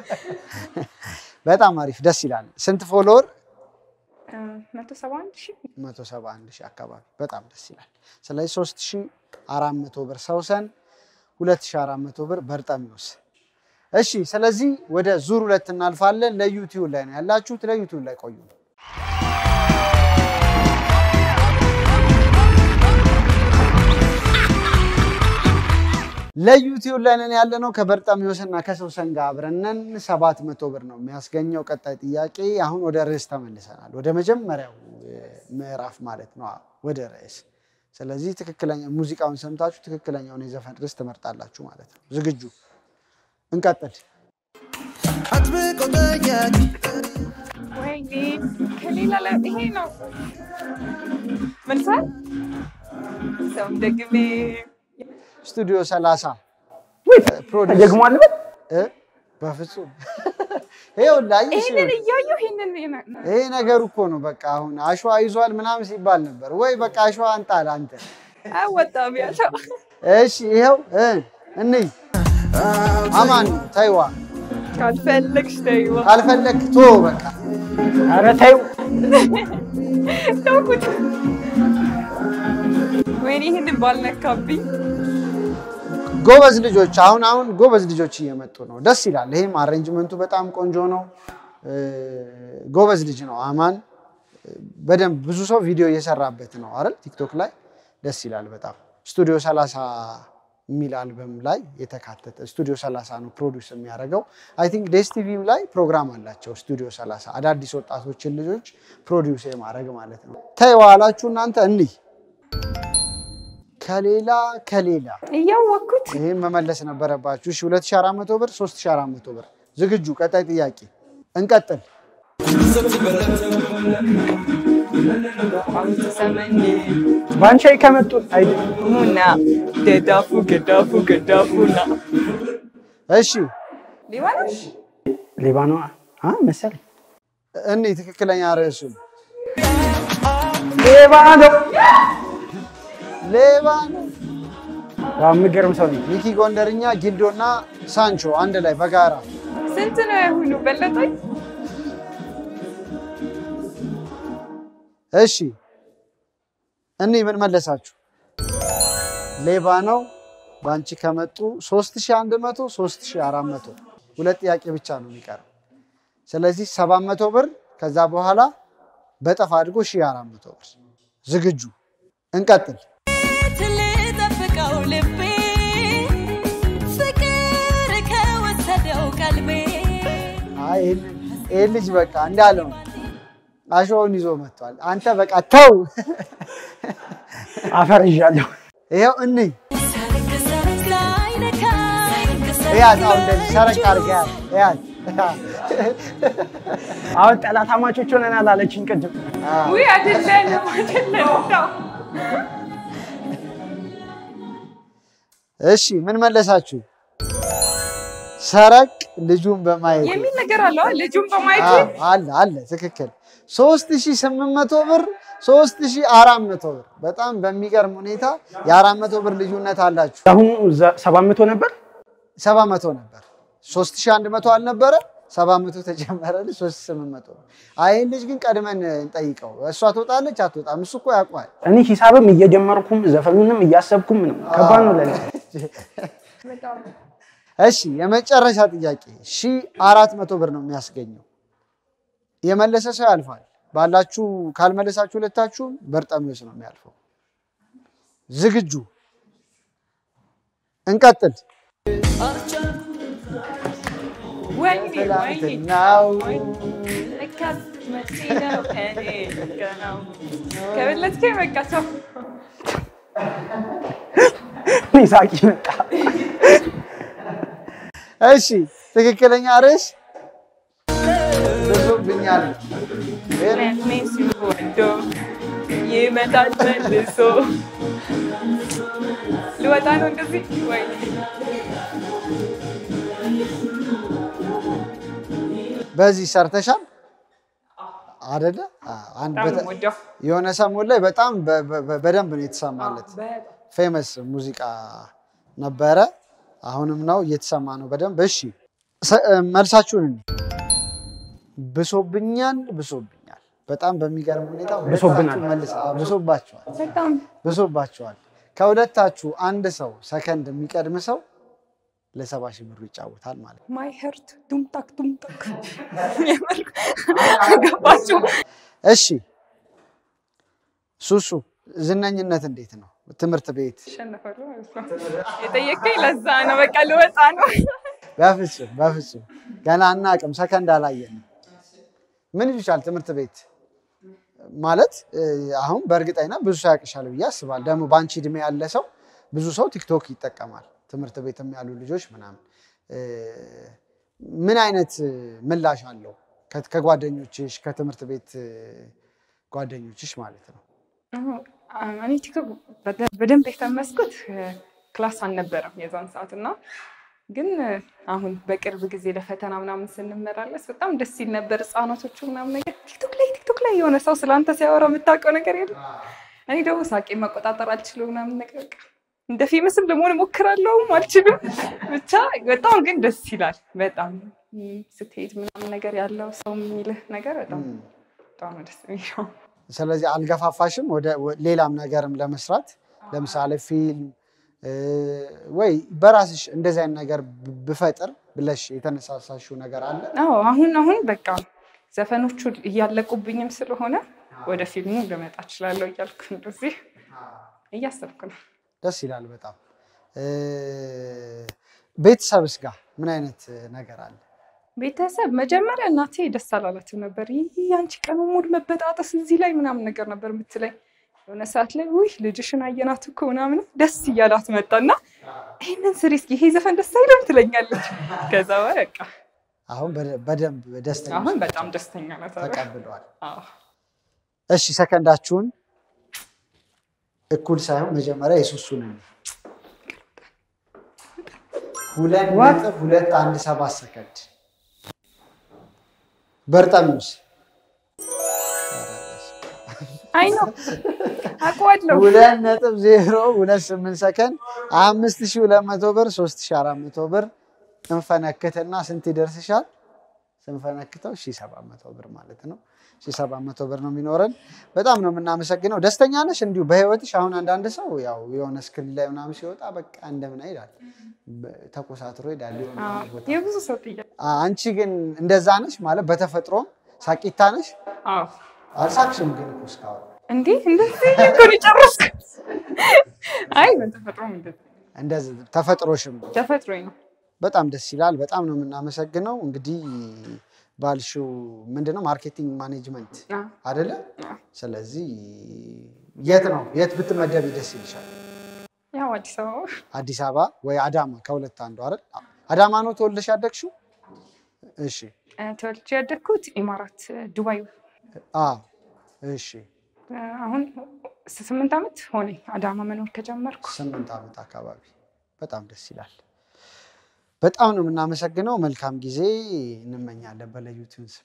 በጣም አሪፍ ደስ ይላል። ስንት ፎሎወር? መቶ ሰባ አንድ ሺህ 171 ሺህ አካባቢ በጣም ደስ ይላል። ስለዚህ 3400 ብር ሰውሰን 2400 ብር በርጠሚዎስ። እሺ ስለዚህ ወደ ዙር ሁለት እናልፋለን። ለዩቲዩብ ላይ ነው ያላችሁት። ለዩቲዩብ ላይ ቆዩ። ለዩቲዩብ ላይ ነን ያለ ነው ከበርጠሚዎስ እና ከሰውሰን ጋር አብረን ነን። 700 ብር ነው የሚያስገኘው። ቀጣይ ጥያቄ አሁን ወደ ርዕስ ተመልሰናል። ወደ መጀመሪያው እ፣ ምዕራፍ ማለት ነው። አዎ፣ ወደ ርዕስ። ስለዚህ ትክክለኛ ሙዚቃውን ሰምታችሁ ትክክለኛውን የዘፈን ርዕስ ትመርጣላችሁ ማለት ነው። ዝግጁ? እንቀጥል። አጥብቆ ጠያቂ ወይኔ ከሌላ ላይ ይሄ ነው መልሳል ሰው ደግሜ ስቱዲዮ 30 ፕሮዲውስ ተጀግሟል በል እ? በፍጹም ይኸውልህ አየሽ፣ ይሄንን እያየሁ ይሄንን ይሄንን- ይሄ ነገሩ እኮ ነው። በቃ አሁን አሸዋ ይዟል ምናምን ሲባል ነበር ወይ በቃ አሸዋ አንጣል አንተ። አወጣም ያለው እሺ ይኸው እ እንይ አማን ነው ተይዋ ካልፈለግሽ ተይዋ ካልፈለግ ቶ በቃ ኧረ ተይው። ተውኩት። ወይኔ ይህንን ባልነካብኝ። ጎበዝ ልጆች አሁን አሁን ጎበዝ ልጆች እየመጡ ነው። ደስ ይላል። ይሄም አሬንጅመንቱ በጣም ቆንጆ ነው። እ፣ ጎበዝ ልጅ ነው አማን። በደንብ ብዙ ሰው ቪዲዮ እየሰራበት ነው አይደል? ቲክቶክ ላይ ደስ ይላል በጣም ስቱዲዮ 30 የሚል አልበም ላይ የተካተተ ስቱዲዮ 30 ነው ፕሮዲውስ የሚያደርገው። አይ ቲንክ ዴስ ቲቪም ላይ ፕሮግራም አላቸው ስቱዲዮ 30 አዳዲስ ወጣቶችን ልጆች ፕሮዲውስ የማድረግ ማለት ነው። ተይዋላችሁ እናንተ እንይ ከሌላ ከሌላ እያወቅኩት ይህም መመለስ ነበረባችሁ። እሺ 2400 ብር 3400 ብር ዝግጁ። ቀጣይ ጥያቄ እንቀጥል። ሰመኝ በአንቺ ላይ ከመጡ አይ- ሙና ገዳፉ ገዳፉ ገዳፉና እሺ ሊባኖስ ሌባ ነው አ መሰለኝ። እኔ ትክክለኛ ርዕሱን ሌባ ነው። ሌባ ነው። ዋው የሚገርም ሰው ነኝ። ሚኪ ጎንደርኛ፣ ጊልዶና ሳንቾ አንድ ላይ በጋራ ስንት ነው ያሁኑ በለጠኝ? እሺ እኔ ምን መለሳችሁ? ሌባ ነው። በአንቺ ከመጡ 3100 3400 ሁለት ጥያቄ ብቻ ነው የሚቀረው። ስለዚህ 700 ብር ከዛ በኋላ በጠፍ አድርጎ 1400 ብር። ዝግጁ እንቀጥል። ልጠብቀው ልቤ ፍቅር ከወሰደው ቀልቤ አይ ይህን- ይህን ልጅ በቃ እንዳለው ነው። አሸዋውን ይዞ መጥቷል። አንተ በቃ ተው። አፈር ይዣለሁ። ይኸው እንይ ሰርግ ሰርግ ሳይነካኝ እያት አሁን እንደዚህ ሰረቅ አድርገህ ያት እያት አሁን ጠላት አማቾች ሆነናል አለችኝ ቅድም። ውይ አይደለንም አይደለንም ተው። እሺ ምን መለሳችሁ? ሰረቅ ልጁን በማየት የሚል ነገር አለው ልጁን በማየት አዎ፣ አለ አለ ትክክል 3800 ብር 3400 ብር በጣም በሚገርም ሁኔታ የ400 ብር ልዩነት አላችሁ አሁኑ ሰባት መቶ ነበር። 700 ነበር 3100 አልነበረ 700 ተጨመረልህ 3800 ብር አይ ይህን ልጅ ግን ቀድመን እንጠይቀው እሷ ትወጣለች አትወጣም እሱ እኮ ያውቋል እኔ ሂሳብም እየጀመርኩም ዘፈኑንም እያሰብኩም ነው። ከባድ ነው ለኔ። እሺ የመጨረሻ ጥያቄ ሺ አራት መቶ ብር ነው የሚያስገኘው። የመለሰ ሰው ያልፋል። ባላችሁ ካልመለሳችሁ ሁለታችሁም በርጠሚዎስ ነው የሚያልፈው። ዝግጁ እንቀጥል። ወይኔ ወይኔ ትላንትናው ለካስ መቼ ነው እኔ ገናው ከበለጥከኝ በቃ ሰው እኔ ሳቂ መጣ። እሺ ትክክለኛ ርዕስ ብዙብኛል። ለኔ ሲወዶ ይመጣል መልሶ ልወጣ ነው እንደዚህ ወይኔ በዚህ ሰርተሻል አደለ? አዎ፣ አንድ በጣም በተ- ወደው የሆነ ሰሞን ላይ በጣም በ- በ- በደንብ ነው የተሰማለት። ፌመስ ሙዚቃ ነበረ። አሁንም ነው እየተሰማ ነው በደንብ። እሺ ሰ- መልሳችሁን እኔ ብሶብኛል ብሶብኛል። በጣም በሚገርም ሁኔታ ብሶብናል። ሁለታችሁ መልስ- አዎ፣ ብሶባችኋል በጣም ብሶባችኋል። ከሁለታችሁ አንድ ሰው ሰከንድ የሚቀድም ሰው ለሰባ ሺህ ብሩ ይጫወታል ማለት ነው። ማይ ሄርት ዱምጣክ ዱምጣክ የምር ገባችሁ? እሺ ሱሱ ዝነኝነት እንዴት ነው? ትምህርት ቤት አሸነፋለሁ ማለት ነው። የጠየቀኝ ለዛ ነው። በቃ ልወጣ ነው። በፍጹም በፍጹም ገና አናቅም፣ ሰከንድ አላየንም። ምን ይሉሻል ትምህርት ቤት ማለት እ፣ አሁን በእርግጠኝነት ብዙ ሰው ያቅሻል ብዬ አስባለሁ። ደግሞ በአንቺ እድሜ ያለ ሰው ብዙ ሰው ቲክቶክ ይጠቀማል። ትምህርት ቤትም ያሉ ልጆች ምናምን እ፣ ምን አይነት እ፣ ምላሽ አለው ከ- ከጓደኞችሽ ከትምህርት ቤት እ፣ ጓደኞችሽ ማለት ነው? እኔ ቲክቶክ በደ- በደንብ የተመስኩት ክላስ አልነበረም የዛን ሰዓት እና ግን አሁን በቅርብ ጊዜ ለፈተና ምናምን ስንመላለስ በጣም ደስ ይል ነበር። ህጻናቶቹ ምናምን ነገር ቲክቶክ ላይ ቲክቶክ ላይ የሆነ ሰው ስለአንተ ሲያወራ የምታውቀው ነገር የለም። እኔ ደግሞ ሳቄ መቆጣጠር አልችልም ምናምን ነገር በቃ እንደ ፌመስም ለመሆን እሞክራለሁም አልችልም። ብቻ በጣም ግን ደስ ይላል። በጣም ም፣ ስትሄድ ምናምን ነገር ያለው ሰው የሚልህ ነገር በጣም በጣም ነው ደስ የሚለው። ስለዚህ አልገፋፋሽም ወደ ወ- ሌላም ነገርም ለመስራት ለምሳሌ ፊልም እ፣ ወይ በራስሽ እንደዚህ አይነት ነገር ብ- ብፈጥር ብለሽ የተነሳሳሽው ነገር አለ? አዎ አሁን አሁን በቃ ዘፈኖቹ እያለቁብኝም ስለሆነ ወደ ፊልሙ ልመጣ እችላለሁ እያልኩ እንደዚህ እያሰብኩ ነው። ደስ ይላል በጣም። እ፣ ቤተሰብስ ጋር ምን አይነት ነገር አለ? ቤተሰብ መጀመሪያ እናቴ ደስ አላላትም ነበር። ይህ አንቺ ቀኑ ሙሉ መበጣጠስ እዚህ ላይ ምናምን ነገር ነበር የምትለኝ። የሆነ ሰዓት ላይ ውይ ልጅሽን አየናት እኮ ምናምን ደስ እያላት መጣና ይህንን ስሪ እስኪ ይሄ ዘፈን ደስ አይልም ትለኛለች። ከዛ በቃ አሁን በደ- በደንብ ደስተኛ አሁን በጣም ደስተኛ ናት። ኧረ። ተቀብለዋል። አዎ። እሺ ሰከንዳችሁን እኩል ሳይሆን መጀመሪያ የሱሱን ነው። ሁለት ነጥብ ሁለት አንድ ሰባት ሰከንድ በርጠሚውስ አይ ነው አውቀዋለሁ። ሁለት ነጥብ ዜሮ ሁለት ስምንት ሰከንድ አምስት ሺህ ሁለት መቶ ብር ሶስት ሺህ አራት መቶ ብር እንፈነክትና ስንት ይደርስሻል? ስንፈነክተው ሺህ ሰባት መቶ ብር ማለት ነው። ሺህ ሰባት መቶ ብር ነው የሚኖረን። በጣም ነው የምናመሰግነው። ደስተኛ ነሽ? እንዲሁ በህይወትሽ አሁን አንዳንድ ሰው ያው የሆነ ስክሪን ላይ ምናምን ሲወጣ በቃ እንደምን ይላል በ- ተኮሳትሮ ይሄዳል የሆነ አዎ፣ ቦታ። የብዙ ሰው ጥያቄ። አ- አንቺ ግን እንደዛ ነሽ ማለት በተፈጥሮም ሳቂታ ነሽ? አዎ አልሳቅሽም ግን እኮ እስካሁን እንዴ እንደዚህ እኮ ነው የጨረስኩት። አይ በተፈጥሮም እንደዚህ እንደዚህ ተፈጥሮሽም ተፈጥሮኝ ነው። በጣም ደስ ይላል። በጣም ነው የምናመሰግነው። እንግዲህ ባልሽው ምንድነው ማርኬቲንግ ማኔጅመንት አዎ። አደለ? ስለዚህ የት ነው የት ብትመደቢ ደስ ይልሻል? ያው አዲስ አበባ አዲስ አበባ ወይ አዳማ ከሁለት አንዱ አይደል? አዳማ ነው ተወልደሽ ያደግሽው? እሺ እ፣ ተወልጄ ያደግኩት ኢማራት እ፣ ዱባይ። አ እሺ እ፣ አሁን ስምንት ዓመት ሆነኝ አዳማ መኖር ከጀመርኩ። ስምንት ዓመት አካባቢ በጣም ደስ ይላል። በጣም ነው የምናመሰግነው። መልካም ጊዜ እንመኛለን። በለዩትን ስም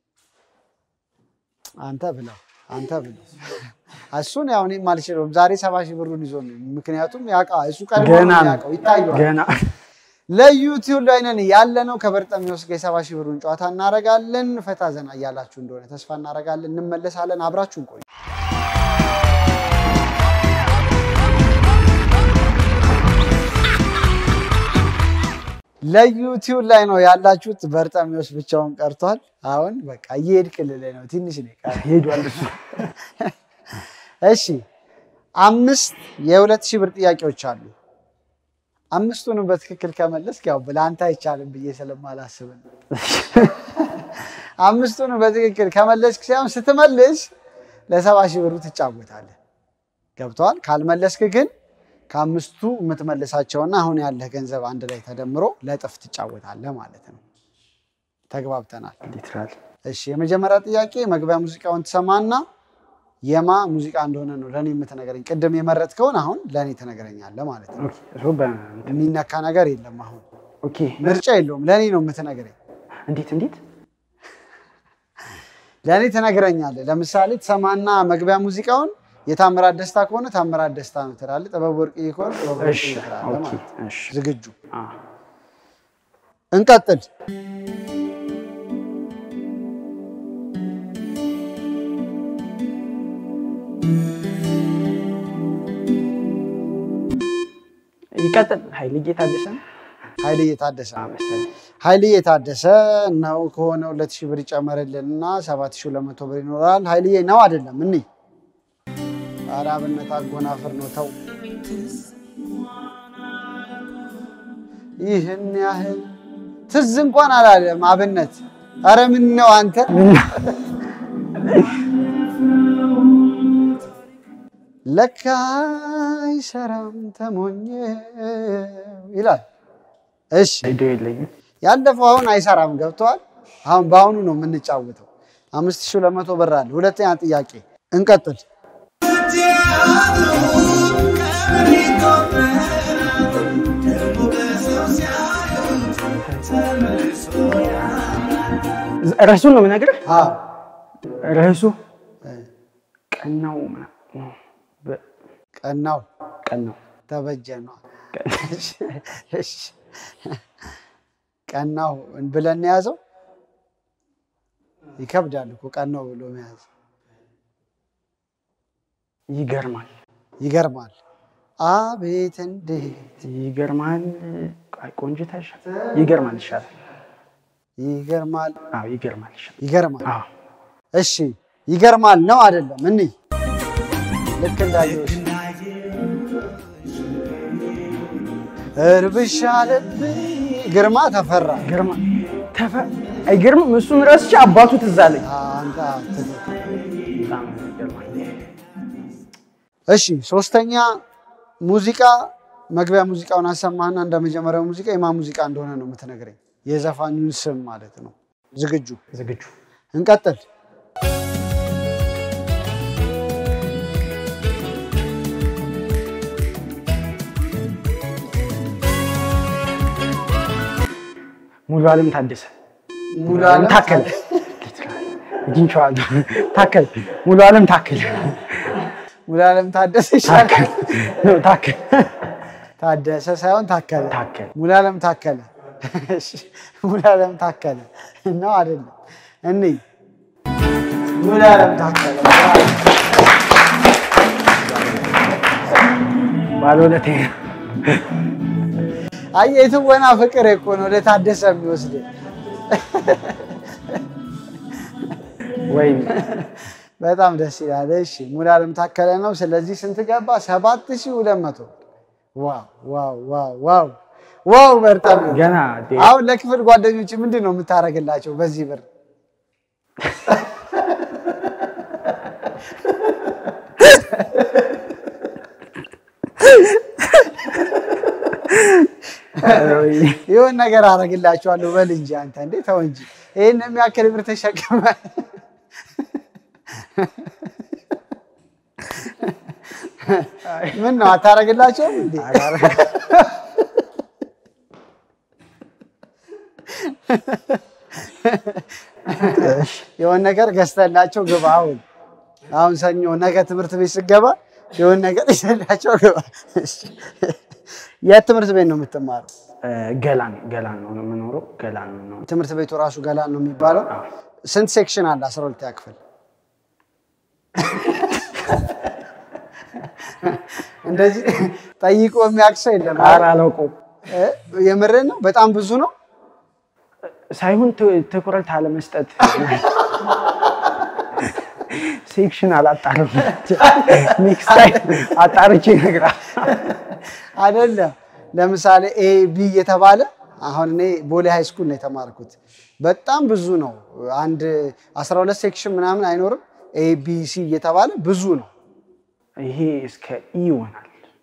አንተ ብለው አንተ ብለው እሱን ያው እኔም አልችለውም። ዛሬ ሰባ ሺህ ብሩን ይዞ ነው። ምክንያቱም ያውቃ እሱ ቀድሞ ገና ነው ነው። ያውቀው ይታየዋል። ገና ለዩቲዩብ ላይ ነን ያለ ነው። ከበርጠሚዎስ ጋር የሰባ ሺህ ብሩን ጨዋታ እናደርጋለን። ፈታ ዘና እያላችሁ እንደሆነ ተስፋ እናደርጋለን። እንመለሳለን። አብራችሁን ቆዩ። ለዩቲዩብ ላይ ነው ያላችሁት። በርጠሚዎስ ብቻውን ቀርቷል። አሁን በቃ እየሄድክልህ ነው። ትንሽ ነው የቀረው። ሄዷል እሱ። እሺ አምስት የሁለት ሺህ ብር ጥያቄዎች አሉ። አምስቱንም በትክክል ከመለስክ ያው ለአንተ አይቻልም ብዬ ስለማላስብ ነው። አምስቱንም በትክክል ከመለስክ ሳይሆን ስትመልስ ለሰባ ሺህ ብሩ ትጫወታለህ። ገብተዋል። ካልመለስክ ግን ከአምስቱ የምትመልሳቸውና አሁን ያለህ ገንዘብ አንድ ላይ ተደምሮ ለጥፍ ትጫወታለህ ማለት ነው። ተግባብተናል። ሊትራል እሺ የመጀመሪያ ጥያቄ መግቢያ ሙዚቃውን ትሰማና የማ ሙዚቃ እንደሆነ ነው ለእኔ የምትነግረኝ። ቅድም የመረጥከውን አሁን ለእኔ ትነግረኛለህ ማለት ነው። ኦኬ እሱ በ- የሚነካ ነገር የለም። አሁን ኦኬ ምርጫ የለውም። ለእኔ ነው የምትነግረኝ። እንዴት እንዴት ለእኔ ትነግረኛለህ። ለምሳሌ ትሰማና መግቢያ ሙዚቃውን የታምራት ደስታ ከሆነ ታምራት ደስታ ነው ትላለህ። ጥበብ ወርቅዬ ከሆነ ጥበብ እሺ ወርቅዬ ትላለህ ኦኬ ማለት ነው። እሺ ዝግጁ? አ እንቀጥል። ይቀጥል ኃይልዬ ታደሰ ነው ኃይልዬ ታደሰ አ መሰለኝ ኃይልዬ ታደሰ ነው ከሆነ ሁለት ሺህ ብር ይጨመርልን እና ሰባት ሺህ ሁለት መቶ ብር ይኖራል። ኃይልዬ ነው አይደለም? እኒ ኧረ አብነት አጎናፍር ነው ተው። ይህን ያህል ትዝ እንኳን አላለም አብነት። ኧረ ምን ነው አንተ ለካ አይሰራም ተሞኘ ይላል። እሺ ቪዲዮ የለኝም ያለፈው አሁን አይሰራም። ገብተዋል። አሁን በአሁኑ ነው የምንጫወተው። አምስት ሺህ ሁለት መቶ ብር አለ። ሁለተኛ ጥያቄ እንቀጥል። ርዕሱን ነው የምነግርህ አዎ ርዕሱ ቀናው ምናምን በ- ቀናው ቀናው ተበጀ ነው። እሺ ቀናው ብለን የያዘው ይከብዳል እኮ ቀናው ብሎ መያዝ ይገርማል ይገርማል። አቤት እንዴት ይገርማል። አይ፣ ቆንጅታ ይሻላል። ይገርማል ይሻላል። ይገርማል አዎ ይገርማል ይሻላል። ይገርማል። አዎ እሺ ይገርማል ነው አይደለም? እኒ ልክ እንዳየሁሽ እርብሻ ልብኝ ግርማ ተፈራ ግርማ ተፈ አይገርምም? እሱን ረስቼ አባቱ ትዝ አለኝ። አንተ ትክክል። በጣም ይገርማል። እሺ ሶስተኛ ሙዚቃ መግቢያ ሙዚቃውን አሰማህና እንደ መጀመሪያው ሙዚቃ የማን ሙዚቃ እንደሆነ ነው የምትነግረኝ። የዘፋኙን ስም ማለት ነው። ዝግጁ? ዝግጁ እንቀጥል። ሙሉ አለም ታደሰ ሙሉ ዓለም ታከለ አግኝቼዋለሁ። ታከለ ሙሉ አለም ታከለ ሙሉ ዓለም ታደሰ ይሻላል። ታከለ ነው ታከለ ታደሰ ሳይሆን ታከለ። ታከለ ሙሉ ዓለም ታከለ። እሺ፣ ሙሉ ዓለም ታከለ ነው አይደለም? እኔ ሙሉ ዓለም ታከለ ባለውለቴ አይ የትወና ፍቅር እኮ ነው ወደ ታደሰ የሚወስድ። ወይም በጣም ደስ ይላል። እሺ ሙሉ ዓለም ታከለ ነው። ስለዚህ ስንት ገባ? ሰባት ሺህ ሁለት መቶ ዋው ዋው ዋው ዋው ዋው በርጠም ገና አሁን ለክፍል ጓደኞች ምንድን ነው የምታደርግላቸው በዚህ ብር? ይሁን ነገር አደርግላቸዋለሁ በል እንጂ አንተ እንዴ ተው እንጂ ይህን የሚያክል ብር ተሸክመ ምን ነው አታደርግላቸውም እንዴ? የሆነ ነገር ገዝተላቸው ግባ። አሁን አሁን ሰኞ ነገ ትምህርት ቤት ስገባ የሆነ ነገር ይዘላቸው ግባ። የት ትምህርት ቤት ነው የምትማረው? ገላን ገላን ነው የምኖረው። ገላን ነው ትምህርት ቤቱ ራሱ ገላን ነው የሚባለው። ስንት ሴክሽን አለ? አስራ ሁለተኛ ክፍል እንደዚህ ጠይቆ የሚያውቅ ሰው የለም። ኧረ አላውቀውም እ? የምርህን ነው? በጣም ብዙ ነው። ሳይሆን ት- ትኩረት አለመስጠት ሴክሽን አላጣርም። ኔክስት ታይም አጣርቼ ይነግራል። አይደለም ለምሳሌ ኤ ቢ የተባለ አሁን እኔ ቦሌ ሃይ ስኩል ነው የተማርኩት። በጣም ብዙ ነው። አንድ 12 ሴክሽን ምናምን አይኖርም። ኤ ቢ ሲ እየተባለ ብዙ ነው። ይሄ እስከ ኢ ይሆናል።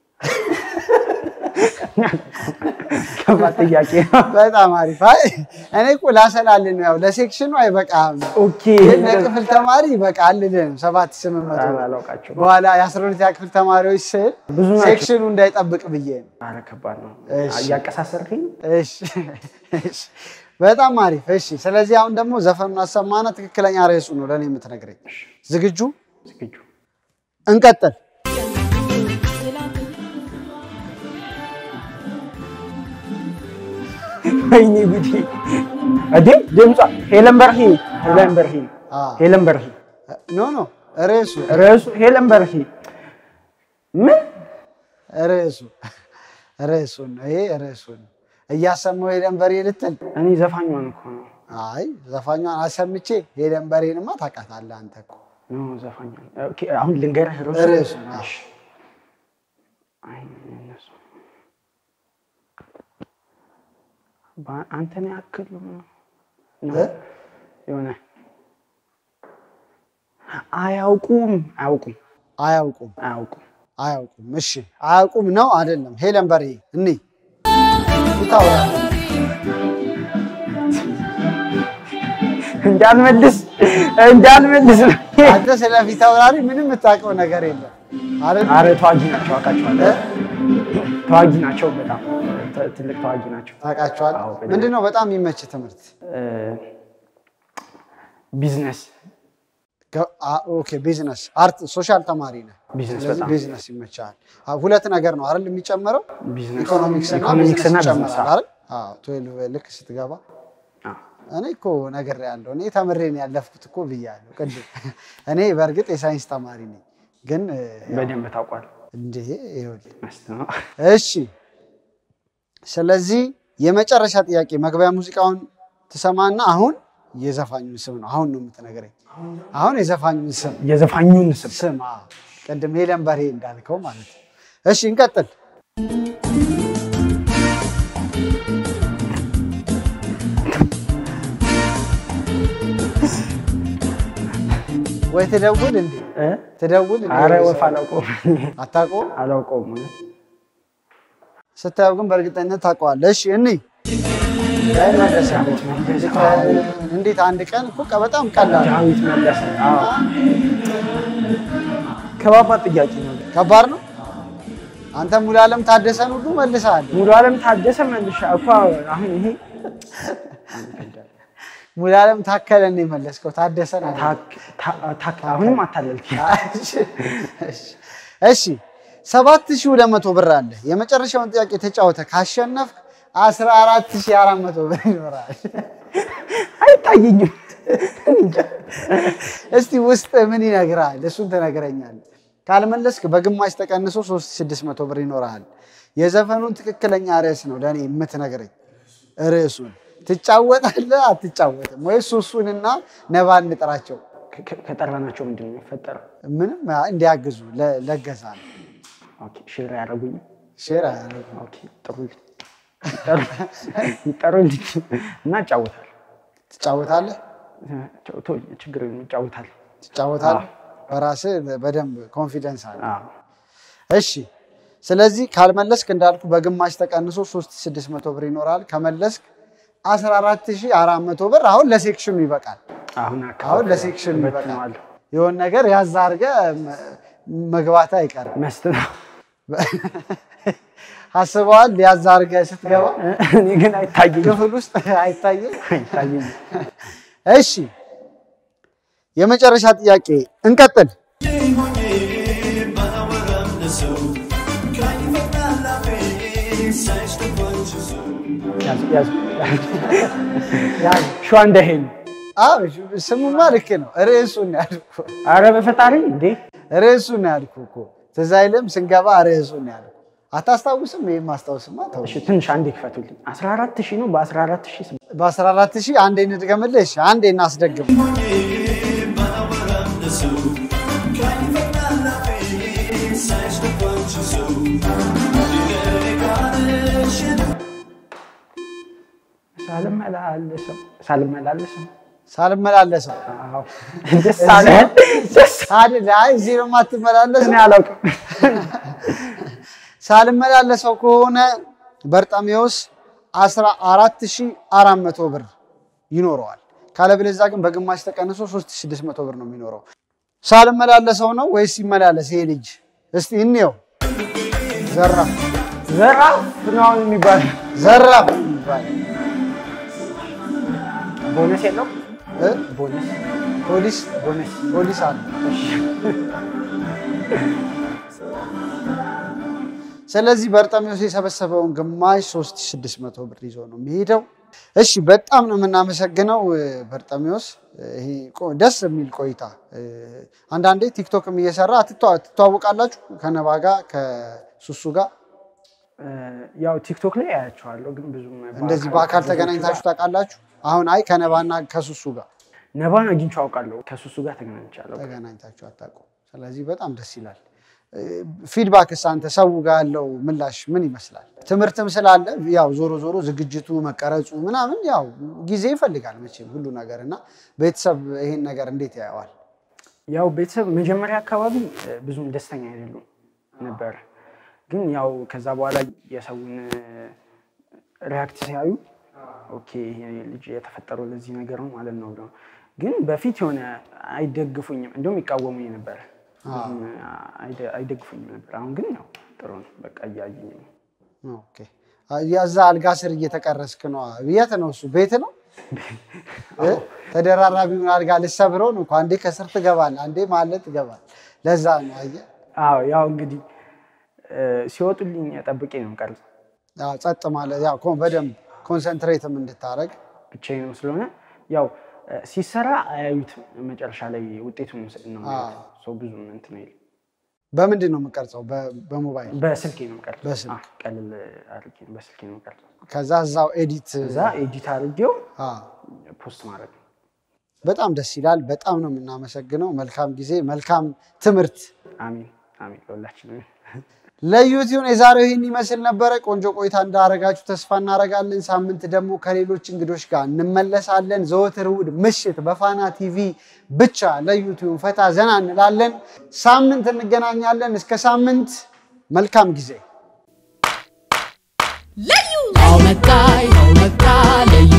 ከባድ ጥያቄ ነው። በጣም አሪፍ። አይ እኔ እኮ ላሰላልን ነው ያው ለሴክሽኑ አይበቃም፣ ኦኬ ግን ለክፍል ተማሪ ይበቃል ልልህ ነው። ሰባት ስምንት መቶ ኧረ አላውቃቸውም። በኋላ የ12ኛ ክፍል ተማሪዎች ስል ብዙ ናቸው። ሴክሽኑ እንዳይጠብቅ ብዬ ነው። ኧረ ከባድ ነው። እሺ። እያቀሳሰርክኝ እሺ እሺ፣ በጣም አሪፍ። እሺ፣ ስለዚህ አሁን ደግሞ ዘፈኑን አሰማና ትክክለኛ ርዕሱ ነው ለእኔ የምትነግረኝ። ዝግጁ? ዝግጁ እንቀጥል። ወይኔ ጉዴ! እንዴ ድምጿ ሄለን በርሂ ሄለን በርሂ አ፣ ሄለን በርሂ ኖ ኖ፣ ርዕሱ ርዕሱ ሄለን በርሂ ምን ርዕሱ ርዕሱን ነው ይሄ ርዕሱን እያሰማው ሄለን በሬ ልትል? እኔ ዘፋኟን እኮ ነው አይ ዘፋኟን አሰምቼ ሄለን በሬንማ ታውቃታለህ አንተ እኮ። ኖ ዘፋኟን ኦኬ አሁን ልንገርህ ርዕሱ ርዕሱ ነው። እሺ አይ እነሱ በ- አንተን ያክል ነው እ? የሆነ አያውቁም አያውቁም አያውቁም አያውቁም አያውቁም። እሺ አያውቁም ነው አይደለም? ሄለን በሬ እኒ ይታወራ እንዳልመልስ እንዳልመልስ ነው አንተ ስለ ፊት አውራሪ ምንም የምታውቀው ነገር የለም አይደል? አረ ተዋጊ ናቸው አውቃቸዋለሁ ተዋጊ ናቸው በጣም ት- ትልቅ ተዋጊ ናቸው ታውቃቸዋለህ? አዎ፣ በደንብ። ምንድን ነው በጣም የሚመች ትምህርት? እ፣ ቢዝነስ ገ- አ- ኦኬ ቢዝነስ፣ አርት፣ ሶሻል ተማሪ ነህ። ቢዝነስ ስለዚህ በጣም ቢዝነስ ይመቻል። ሁለት ነገር ነው አይደል የሚጨምረው? ቢዝነስ ኢኮኖሚክስ እና ኢኮኖሚክስ እና ቢዝነስ ቢዝነስ ይጨምራል አይደል? ትዌልቭ ልክ ስትገባ አዎ። እኔ እኮ ነገር ያለው እኔ ተምሬን ያለፍኩት እኮ ብያለሁ ቅድም። እኔ በእርግጥ የሳይንስ ተማሪ ነኝ፣ ግን እ፣ በደንብ ታውቋል። እንዴ ይኸውልህ መስት ነው። እሺ ስለዚህ የመጨረሻ ጥያቄ መግቢያ ሙዚቃውን ትሰማና አሁን የዘፋኙን ስም ነው አሁን ነው የምትነግረኝ። አሁን የዘፋኙን ስም የዘፋኙን ስም ስም አዎ። ቅድም ሄለን በርሄ እንዳልከው ማለት ነው። እሺ እንቀጥል። ወይ ትደውል እንዴ እ? ትደውል እንዴ? አረ ወፍ አላውቀውም አታውቀውም? አላውቀውም እውነት። ስታየው ግን በእርግጠኝነት ታውቀዋለህ። እሺ እኔ እንዴት አንድ ቀን እኮ ቀ- በጣም ቀላል ነው። ዳዊት መለሰ። አዎ። ከባባድ ጥያቄ ነው። ከባድ ነው። አንተ ሙሉ ዓለም ታደሰን ሁሉ መልሰሃል። ሙሉ ዓለም ታደሰ መልሻ እኮ አሁን ይሄ ሙሉ ዓለም ታከለን ነው የመለስከው፣ ታደሰን አይደለም። ታክ- ታ- ታክ- አሁንም አታለልክ። እሺ ሰባት ሺህ ሁለት መቶ ብር አለ። የመጨረሻውን ጥያቄ ተጫወተ ካሸነፍክ አስራ አራት ሺህ አራት መቶ ብር ይኖራል። አይታየኝም። እስቲ ውስጥ ምን ይነግራል? እሱን ትነግረኛለህ። ካልመለስክ በግማሽ ተቀንሶ 3600 ብር ይኖርሃል። የዘፈኑን ትክክለኛ ርዕስ ነው ለእኔ የምትነግረኝ። ርዕሱን ትጫወታለህ አትጫወትም? ወይስ እሱንና ነባን እንጥራቸው ከ- ከ- ከጠራናቸው ምንድን ነው የሚፈጠረው? ምንም እንዲያግዙ ለ- ለገሳ ነው። ኦኬ፣ ሼር ያደረጉኝ። ሼር አያደርጉም። ኦኬ፣ ጥሩ ይጠሩልኝ እና እጫወታለሁ። ትጫወታለህ ቶ- ቶ- ችግር የለም እጫወታለሁ። ትጫወታለህ። በራስህ በደንብ ኮንፊደንስ አለ። አዎ። እሺ ስለዚህ ካልመለስክ እንዳልኩ በግማሽ ተቀንሶ 3600 ብር ይኖራል። ከመለስክ 14400 ብር አሁን ለሴክሽኑ ይበቃል። አሁን አሁን አካባቢ ለሴክሽኑ ይበቃል። በትነዋለሁ። የሆነ ነገር ያዝ አድርገህ መግባት አይቀርም። መስት ነው። አስበዋል? ያዝ አድርገህ ስትገባ እኔ ግን አይታየኝም። ክፍል ውስጥ አይታይም። አይታየኝም። እሺ የመጨረሻ ጥያቄ እንቀጥል። ያዙ ያዙ ሸዋ እንደሄን አዎ ስሙማ ልክ ነው። ርዕሱን ነው ያልኩህ። አረ በፈጣሪ እንዴ ርዕሱን ነው ያልኩህ እኮ ትዝ አይልም? ስንገባ ርዕሱን ነው ያልኩህ። አታስታውስም? ይህም ማስታወስማ ተው። እሺ ትንሽ አንዴ ክፈቱልኝ 14 ሺህ ነው በ14 ሺህ ስም በ14 ሺህ አንዴ እንድገምልህ። እሺ አንዴ እናስደግም። ሳልመላለሰው ሳልመላለሰው ሳልመላለሰው አዎ ደስ አለ ደስ አይደል? አይ እዚህ ነው የማትመላለሰው። እኔ አላውቅም ሳልመላለሰው ከሆነ በርጣሜዎስ 14400 ብር ይኖረዋል። ካለበለዚያ ግን በግማሽ ተቀንሶ 3600 ብር ነው የሚኖረው። ሳልመላለሰው ነው ወይስ ይመላለስ ይሄ ልጅ? እስቲ እንየው። ዘራፍ ዘራፍ ነው አሁን የሚባለው ዘራፍ ይባላል። ቦነስ የለው እ? ቦነስ ፖሊስ ቦነስ ፖሊስ አለ። ስለዚህ በርጠሚዎስ የሰበሰበውን ግማሽ 3600 ብር ይዞ ነው የሚሄደው። እሺ በጣም ነው የምናመሰግነው እ፣ በርጠሚዎስ ይሄ ቆ- ደስ የሚል ቆይታ እ፣ አንዳንዴ ቲክቶክም እየሰራ ትተዋ- ትተዋወቃላችሁ ከነባ ጋር ከሱሱ ጋር እ፣ ያው ቲክቶክ ላይ አያቸዋለሁ ግን ብዙም እንደዚህ በአካል ተገናኝታችሁ ታውቃላችሁ? አሁን አይ ከነባና ከሱሱ ጋር ነባን አግኝቼው አውቃለሁ ከሱሱ ጋር ተገናኝቻለሁ ተገናኝታችሁ አታውቁም። ስለዚህ በጣም ደስ ይላል። ፊድባክስ አንተ ሰው ጋር ያለው ምላሽ ምን ይመስላል? ትምህርትም ስላለ ያው ዞሮ ዞሮ ዝግጅቱ መቀረጹ ምናምን ያው ጊዜ ይፈልጋል መቼም ሁሉ ነገር እና ቤተሰብ ይሄን ነገር እንዴት ያየዋል? ያው ቤተሰብ መጀመሪያ አካባቢ እ፣ ብዙም ደስተኛ አይደሉም ነበር። ግን ያው ከዛ በኋላ የሰውን ሪያክት ሲያዩ ኦኬ ይሄ ልጅ የተፈጠረው ለዚህ ነገር ነው ማለት ነው ብለው ግን በፊት የሆነ አይደግፉኝም፣ እንደውም ይቃወሙኝ ነበር። ብዙም አይደ- አይደግፉኝም ነበር። አሁን ግን ያው ጥሩ ነው፣ በቃ እያዩኝ ነው። ኦኬ ያዛ አልጋ ስር እየተቀረስክ ነው። የት ነው እሱ? ቤት ነው እ? ተደራራቢውን አልጋ ልሰብረው ነው እኮ። አንዴ ከስር ትገባል፣ አንዴ ማለት ትገባል። ለዛ ነው አየህ። አዎ ያው እንግዲህ እ፣ ሲወጡልኝ ጠብቄ ነው ቀርጽ ያው ጸጥ ማለት ያው ኮ- በደንብ ኮንሰንትሬትም እንድታረግ ብቻዬንም ስለሆነ ያው እ፣ ሲሰራ አያዩትም መጨረሻ ላይ ውጤቱን ነው የሚያዩት። ሰው ብዙም እንትን አይልም። በምንድን ነው የምቀርጸው? በ- በሞባይል በስልኬ ነው የምቀርጸው። በስልክ። አዎ፣ ቀለል አድርጌ ነው በስልኬ ነው የምቀርጸው። ከዛ እዛው ኤዲት እዛ ኤዲት አድርጌው አ፣ ፖስት ማድረግ ነው። በጣም ደስ ይላል። በጣም ነው የምናመሰግነው። መልካም ጊዜ፣ መልካም ትምህርት። አሚን አሚን ለሁላችንም። ለዩቲዩብ የዛሬው ይህን ይመስል ነበረ። ቆንጆ ቆይታ እንዳረጋችሁ ተስፋ እናደርጋለን። ሳምንት ደግሞ ከሌሎች እንግዶች ጋር እንመለሳለን። ዘወትር እሑድ ምሽት በፋና ቲቪ ብቻ ለዩቲዩብ ፈታ ዘና እንላለን። ሳምንት እንገናኛለን። እስከ ሳምንት መልካም ጊዜ። አው መጣ ይኸው መጣ ለዩ